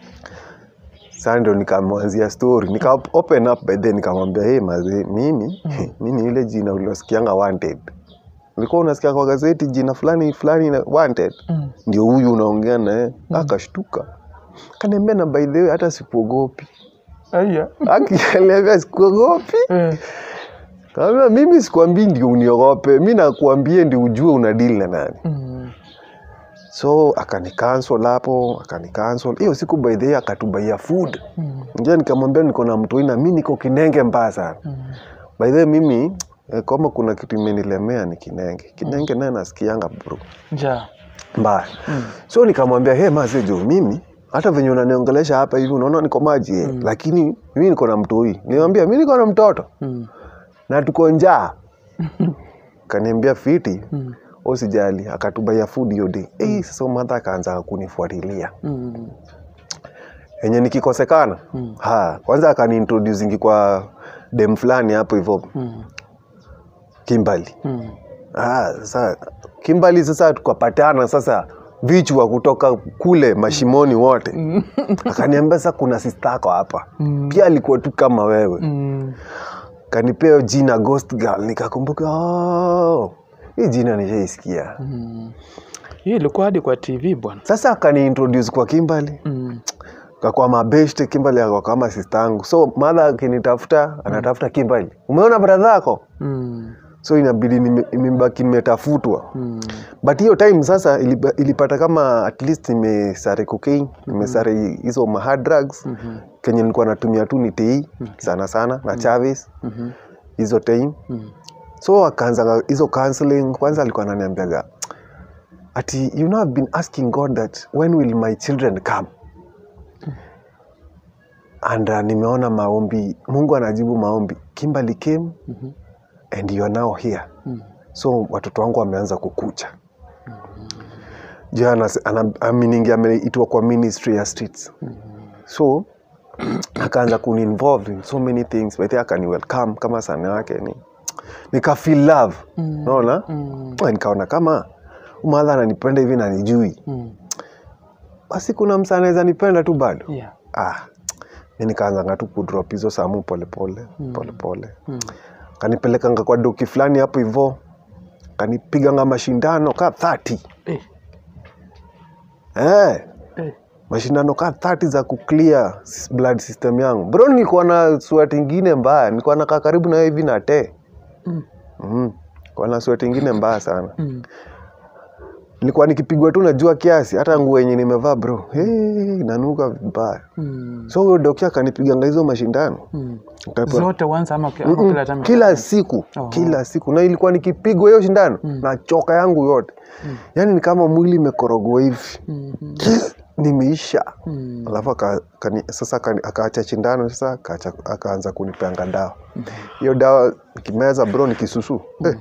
saa ndio nikamwanzia story nika open up by then nikamwambia hey, mazee mimi mimi ile jina uliosikianga wanted ulikuwa unasikia kwa gazeti jina fulani fulani na wanted Mm. ndio huyu unaongea naye akashtuka kaniambia na by the way hata sikuogopi aya akiniambia sikuogopi Eh. kaambia mimi sikwambii ndio uniogope mi nakuambie ndio ujue una deal na nani Mm. so akanikansel hapo akanikansel hiyo siku by the way akatubaia food Mm. nja nikamwambia niko na mtoi na mi niko kinenge mbaya sana Mm. by the way mimi eh, kama kuna kitu imenilemea ni kinenge kinenge naye nasikianga bro njaa mbaya so nikamwambia he mazejo mimi hata venye unaniongelesha hapa hivi unaona niko maji eh, lakini mimi niko na mtoi niwambia mi niko na mtoto Mm. na tuko njaa kaniambia fiti Mm. usijali akatubaia food hiyo day eh, sasa madha akaanza kunifuatilia Mm. yenye nikikosekana Mm. ha kwanza akaniintroducingi kwa dem fulani hapo hivo Mm. kimbali Mm. ah, sasa kimbali sasa tukapatana sasa vichwa kutoka kule mashimoni wote akaniambia sasa kuna sistako hapa Mm. pia alikuwa tu kama wewe Mm. kanipea jina ghost girl nikakumbuka oh, hii jina nishaisikia Mm. Hii ilikuwa hadi kwa TV bwana. sasa akaniintroduce kwa kimbali Mm. kakwa mabeshte kimbali akwa kama sistangu so madha akinitafuta anatafuta kimbali umeona bradha ako Mm. so inabidi nime- nimebaki nimetafutwa Mm. but hiyo time sasa ilipa- ilipata kama at least nimesare cocaine nimesare hizo ma hard drugs Mhm. kenye nilikuwa natumia tu ni tei sana sana na chavis Mhm. hizo time Mm. so akaanza hizo counseling kwanza alikuwa ananiambiaga ati you know I've been asking god that when will my children come and uh, nimeona maombi mungu anajibu maombi kimberly came Mhm. and you are now here Mm. so watoto wangu wameanza kukucha juu aminingi ameitwa kwa ministry ya streets so akaanza kuninvolve in so many things but akani welcome kama sana yake ni nika feel love Mm. naona Mm. nikaona kama umadha ananipenda hivi na nijui Mm. basi kuna msa anaweza nipenda tu bado Yeah. ah, mi nikaanzanga tu kudrop hizo samu polepole polepole Mm. kanipelekanga kwa doki fulani hapo hivo kanipiganga mashindano ka 30 Eh. eh, Eh. mashindano ka 30 za kuclear s- blood system yangu bro nilikuwa na sweat ingine mbaya nilikuwa nakaa karibu nayo hivi na te Mm. mm. kwa na sweat ingine mbaya sana Mm. nilikuwa nikipigwa tu na jua kiasi hata nguo yenye nimevaa bro hey, nanuka vibaya Mm. so huyo dokia akanipiganga hizo mashindano Mm. Nikapewa- Zote once ama ki- ama Mm-mm. kila time? kila siku Oho. kila siku na ilikuwa nikipigwa hiyo shindano Mm. na choka yangu yote Mm. yaani ni kama mwili imekorogwa hivi Mhm. nimeisha Mm. alafu aka, kani, sasa akani- akaacha shindano sasa akaacha- akaanza kunipeanga dawa hiyo dawa nikimeza bro nikisusu eh,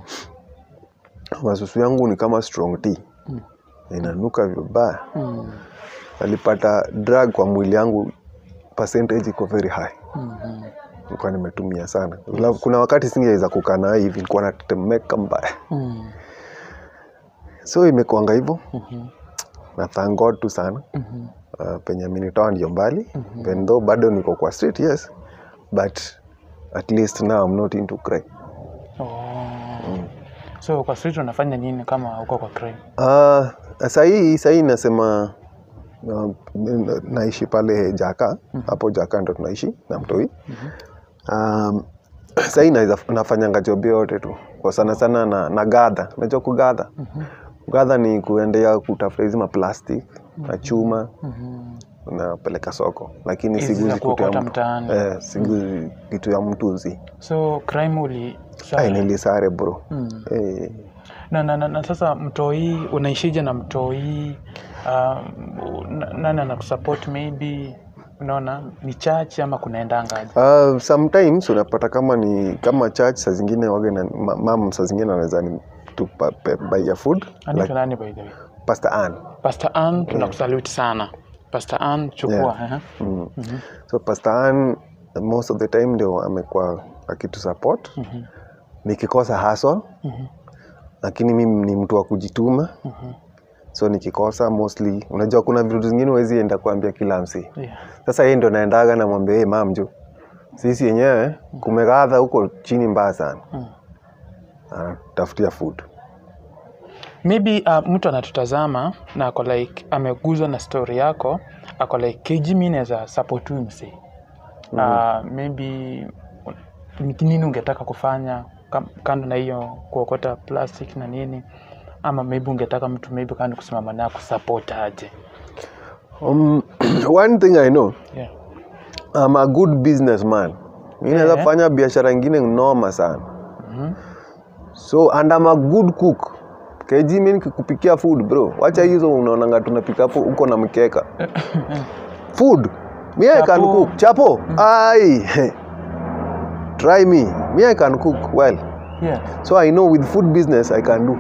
masusu yangu ni kama strong tea Mm. inanuka vibaya Mm. alipata drug kwa mwili yangu percentage iko very high Mhm. nilikuwa nimetumia sana Alafu kuna wakati singeweza kukaa nayo hivi nilikuwa natetemeka mbaya Mm. so imekuanga hivyo Mhm. na thank god tu sana Mhm. uh, penye amenitoa ndio mbali even though bado niko kwa street yes but at least now I'm not into crime Oh. So kwa street unafanya nini kama uko kwa crime? uh, sahii sahii nasema uh, naishi pale jaka hapo jaka ndo tunaishi na mtoi um, sahii naweza nafanyanga job yote tu kwa sana sana na, na gadha najua kugadha gadha ni kuendea kutafuta hizi maplastic na chuma Mhm. napeleka soko lakini Hizi za siguzi kitu ya kuokota mtu mtaani. eh, siguzi kitu ya mtuzi So crime uli ai nilisare bro Mm. eh, na, na, na, na sasa mtoi unaishije na mtoi um, na- nani anakusupport maybe unaona ni church ama kunaendangaje Uh, sometimes unapata kama ni kama church saa zingine wage na ma- mam saa zingine anaweza ni to pa- pe- buy ya food anaitwa like nani by the way Pastor Ann Pastor Ann tunakusalute sana Pastor Ann chukua Yeah. eh? mm. Mhm. so Pastor Ann most of the time ndio amekuwa akitu support Mhm. nikikosa hustle Mhm. lakini mimi ni mtu wa kujituma Mhm. so nikikosa mostly unajua kuna vitu zingine huwezi enda kuambia kila msi Yeah. sasa yeye ndo naendaga namwambia hey, mam jo sisi yenyewe kumegadha huko chini mbaya sana Mm. anatafutia food maybe uh, mtu anatutazama na ako like ameguzwa na story yako ako like kg mi naweza support huyu msee uh, maybe ni nini ungetaka kufanya kam- kando na hiyo kuokota plastic na nini ama maybe ungetaka mtu maybe kando kusimama naye kusupport aje um, one thing i know yeah. I'm a good businessman mi naweza Eh. fanya biashara ingine noma sana Mhm. so and I'm a good cook keji mi nikikupikia food bro wacha hizo unaonanga tunapika hapo huko na mkeka food me I can Chapo. cook chapo ai try me me I can cook well yeah. so I know with food business I can do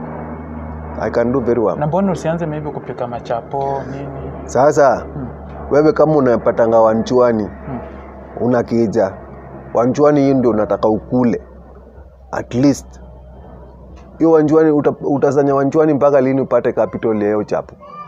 I can do very well na mbona usianze maybe kupika machapo nini sasa Hmm. wewe kama unapatanga wanchwani Hmm. una kija wanchwani hii ndio unataka ukule at least hiyo wanchwani uta, utasanya wanchwani mpaka lini upate capital ya hiyo chapo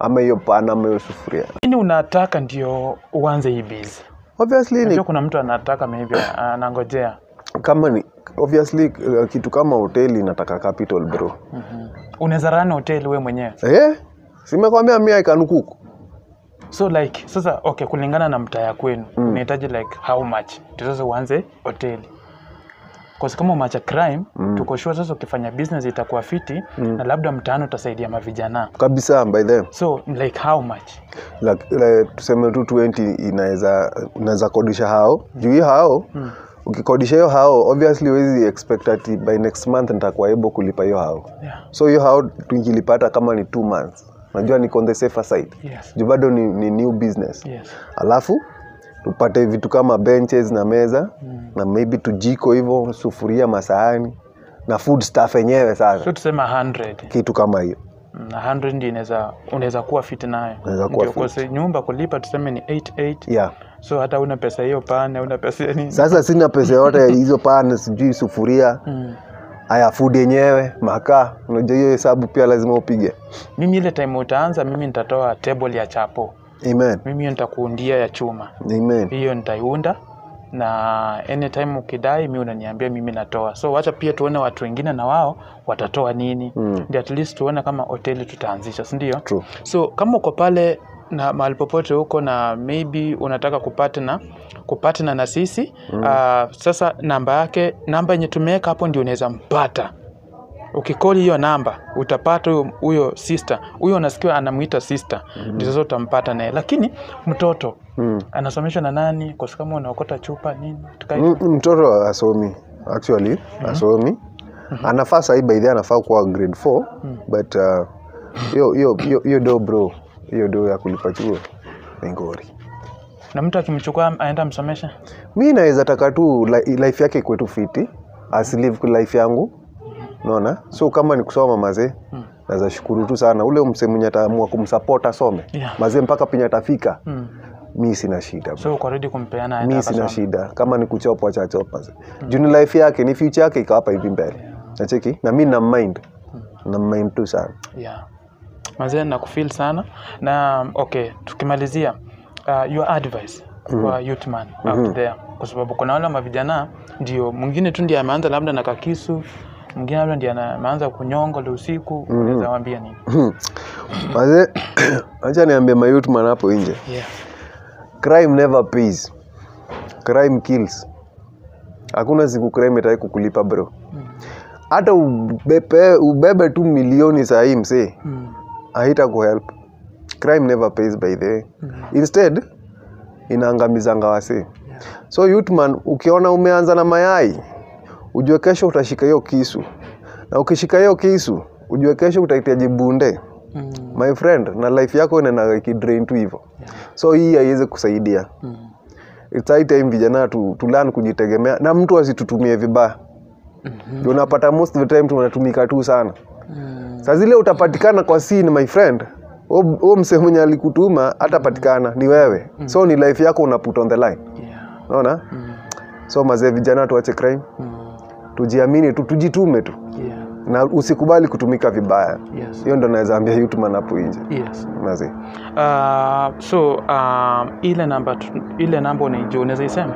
ama hiyo pana ama hiyo sufuria nini unataka ndio uanze hii bizi obviously ni najua kuna mtu anataka maybe anangojea kama ni obviously uh, kitu kama hoteli inataka capital bro unaweza run hoteli we mwenyewe eh simekwambia mi I can cook so like sasa okay kulingana na mtaa ya kwenu unahitaji like how much ndio sasa uanze hoteli Cause kama umeacha crime tuko sure sasa ukifanya business itakuwa fiti na labda mtaani utasaidia mavijana kabisa by them so like how much like, like, tuseme tu 20 inaweza unaweza kodisha hao juu hii hao ukikodisha hiyo hao obviously huwezi expect ati by next month nitakuwa able kulipa hiyo hao yeah. so hiyo hao tukilipata kama ni two months najua niko on the safer side yes. juu bado ni, ni new business yes. alafu tupate vitu kama benches na meza na maybe tujiko hivyo sufuria masahani na food stuff yenyewe sasa so tusema 100 kitu kama hiyo na 100 ndio inaweza unaweza kuwa fit nayo Unaweza kuwa Ndio, fit. kwa nyumba kulipa tuseme ni 88 yeah so hata una pesa hiyo pane una pesa ya nini sasa sina pesa yote ya hizo pana sijui sufuria mm. haya food yenyewe makaa unajua hiyo hesabu pia lazima upige mimi ile time utaanza mimi nitatoa table ya chapo amen mimi hiyo nitakuundia ya chuma amen hiyo nitaiunda na anytime ukidai mi unaniambia mimi natoa so wacha pia tuone watu wengine na wao watatoa nini Mm. ndio at least tuone kama hoteli tutaanzisha sindio true so kama uko pale na mahali popote huko na maybe unataka kupatna kupatna na sisi mm. uh, sasa namba yake namba yenye tumeweka hapo ndio unaweza mpata ukikoli hiyo namba utapata huyo- huyo sister huyo unasikia anamwita sister mm-hmm. ndio sasa utampata naye lakini mtoto mm. anasomeshwa na nani kwa sababu kama unaokota chupa nini tukai Mm, mtoto asomi actually asomi anafaa sahii by the way anafaa kuwa grade 4 but uh, hiyo hiyo hiyo hiyo do bro hiyo do ya kulipa chuo ni ngori na mtu akimchukua aenda msomesha mi naweza taka tu li- life yake ikuwe tu fiti asilive life yangu naona so kama ni kusoma mazee Mm. naweza shukuru tu sana ule mse mwenye ataamua kumsupport asome Yeah. mazee mpaka penye atafika mm. mi sina shida bro. so uko ready kumpeana aende mi sina akasome. shida kama ni kuchopwa chachopa juu ni life yake ni future yake iko hapa hivi mbele nacheki na mi na mind na mind tu sana yeah. mazee nakufil sana na okay tukimalizia uh, your advice kwa youth man out there kwa sababu kuna wale mavijana ndio mwingine tu ndiye ameanza labda na kakisu mwingine labda ndiye ana- ameanza kunyonga la usiku unaweza waambia nini mazee acha niambie mayutman hapo nje yeah. crime never pays crime kills hakuna siku crime itai kukulipa bro hata ubebe, ubebe tu milioni sahii msee mm. haita kuhelp crime never pays by the way instead inaangamizanga wasee so youthman ukiona umeanza na mayai ujue kesho utashika hiyo kisu na ukishika hiyo kisu ujue kesho utahitaji bunde Mm. my friend na life yako inaenda ikidrain tu hivyo so hii haiwezi kusaidia Mm. It's high time vijana tu, tu learn kujitegemea na mtu asitutumie vibaya Mhm. Juu unapata most of the time tunatumika tu sana Mm. saa zile utapatikana kwa scene my friend huo msee mwenye alikutuma hatapatikana ni wewe so ni life yako una put on the line Yeah. unaona Mm. so mazee vijana tuache crime Mm. tujiamini tu tujitume tu Yeah. na usikubali kutumika vibaya Yes. hiyo ndo naweza ambia youthman hapo nje Yes. mazee Uh, so um, ile namba tu- ile namba unaijua unaweza isema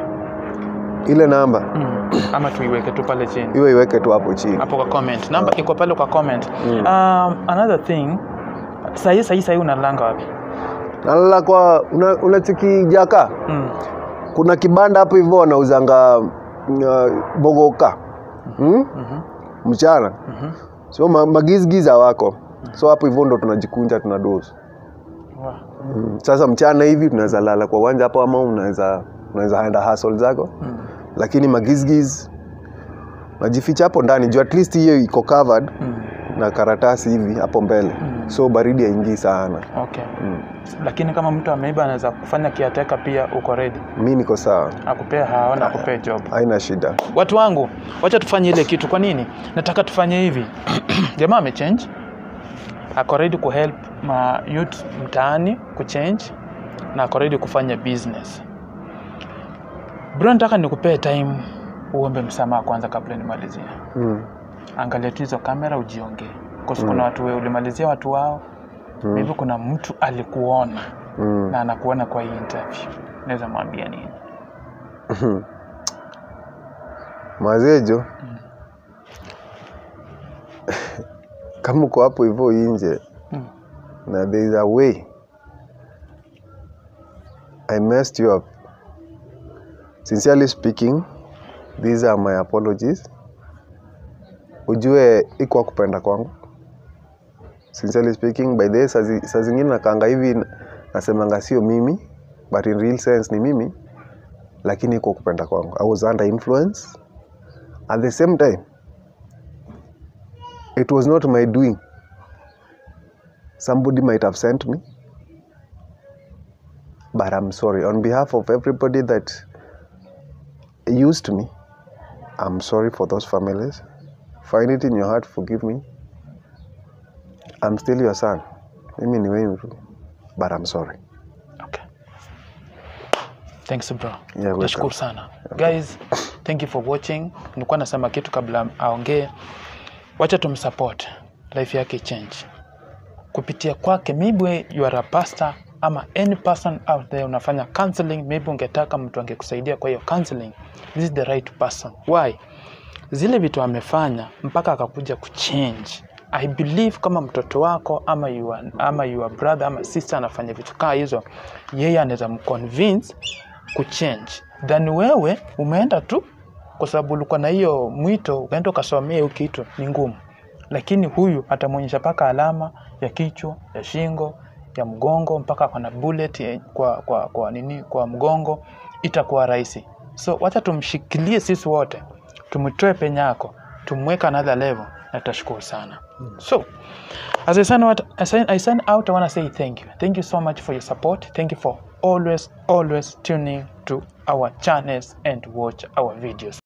ile namba mm. ama tuiweke tu pale chini hiyo iweke tu hapo chini hapo kwa comment namba iko pale kwa comment Mm. um, another thing sahii sahii sahii unalanga wapi nalala kwa una- unachiki jaka mm. kuna kibanda hapo hivyo wanauzanga uh, bogoka hmm? Mhm. mchana Mhm. so ma, magizgiza wako so hapo hivyo ndo tunajikunja tuna dozi Wow. mm. sasa mchana hivi tunaweza lala kwa uwanja hapo ama unaweza unaweza enda hustle zako Mm. lakini magizgiz najificha hapo ndani juu at least hiyo iko covered Mm. na karatasi hivi hapo mbele Mm. so baridi haingii sana okay mm. lakini kama mtu ameiba anaweza kufanya kiateka pia uko ready mi niko sawa akupea hao na akupea job haina shida watu wangu wacha tufanye ile kitu kwa nini nataka tufanye hivi jamaa amechange ako ready kuhelp ma youth mtaani kuchange na ako ready kufanya business bro nataka nikupee time uombe msamaha kwanza kabla nimalizie mm. angalia tu hizo kamera ujiongee Kwa sababu kuna watu we ulimalizia watu wao mm. maybe kuna mtu alikuona Mm. na anakuona kwa hii interview naweza mwambia nini Mazejo, kama uko hapo hivyo nje Mm. na there is a way I messed you up. Sincerely speaking, these are my apologies. Ujue iko kupenda kwangu. Sincerely speaking, by the way, saa zi- saa zingine nakanga hivi nasemanga sio mimi, but in real sense ni mimi, lakini iko kupenda kwangu. I was under influence. At the same time, it was not my doing. Somebody might have sent me. But I'm sorry. On behalf of everybody that used me, I'm sorry for those families. Find it in your heart, forgive me. I'm still your son. Mimi ni wewe tu. But I'm sorry. okay. thanks bro welcome. nashukuru sana guys thank you for watching nilikuwa nasema kitu kabla aongee wacha tumsupport life yake change kupitia kwake maybe you are a pastor ama any person out there unafanya counseling maybe ungetaka mtu angekusaidia kwa hiyo counseling this is the right person why zile vitu amefanya mpaka akakuja kuchange i believe kama mtoto wako ama your, ama your brother ama sister anafanya vitu kaa hizo yeye anaweza mconvince kuchange than wewe umeenda tu kwa sababu ulikuwa na hiyo mwito ukaenda ukasomea hiyo kitu ni ngumu lakini huyu atamwonyesha mpaka alama ya kichwa ya shingo ya mgongo mpaka akona bullet ya- kwa, kwa, kwa nini kwa mgongo itakuwa rahisi so wacha tumshikilie sisi wote tumtoe penye yako tumweka another level na tutashukuru sana so as I sign out, I sign, I sign out, I want to say thank you. Thank you so much for your support. Thank you for always, always tuning to our channels and watch our videos.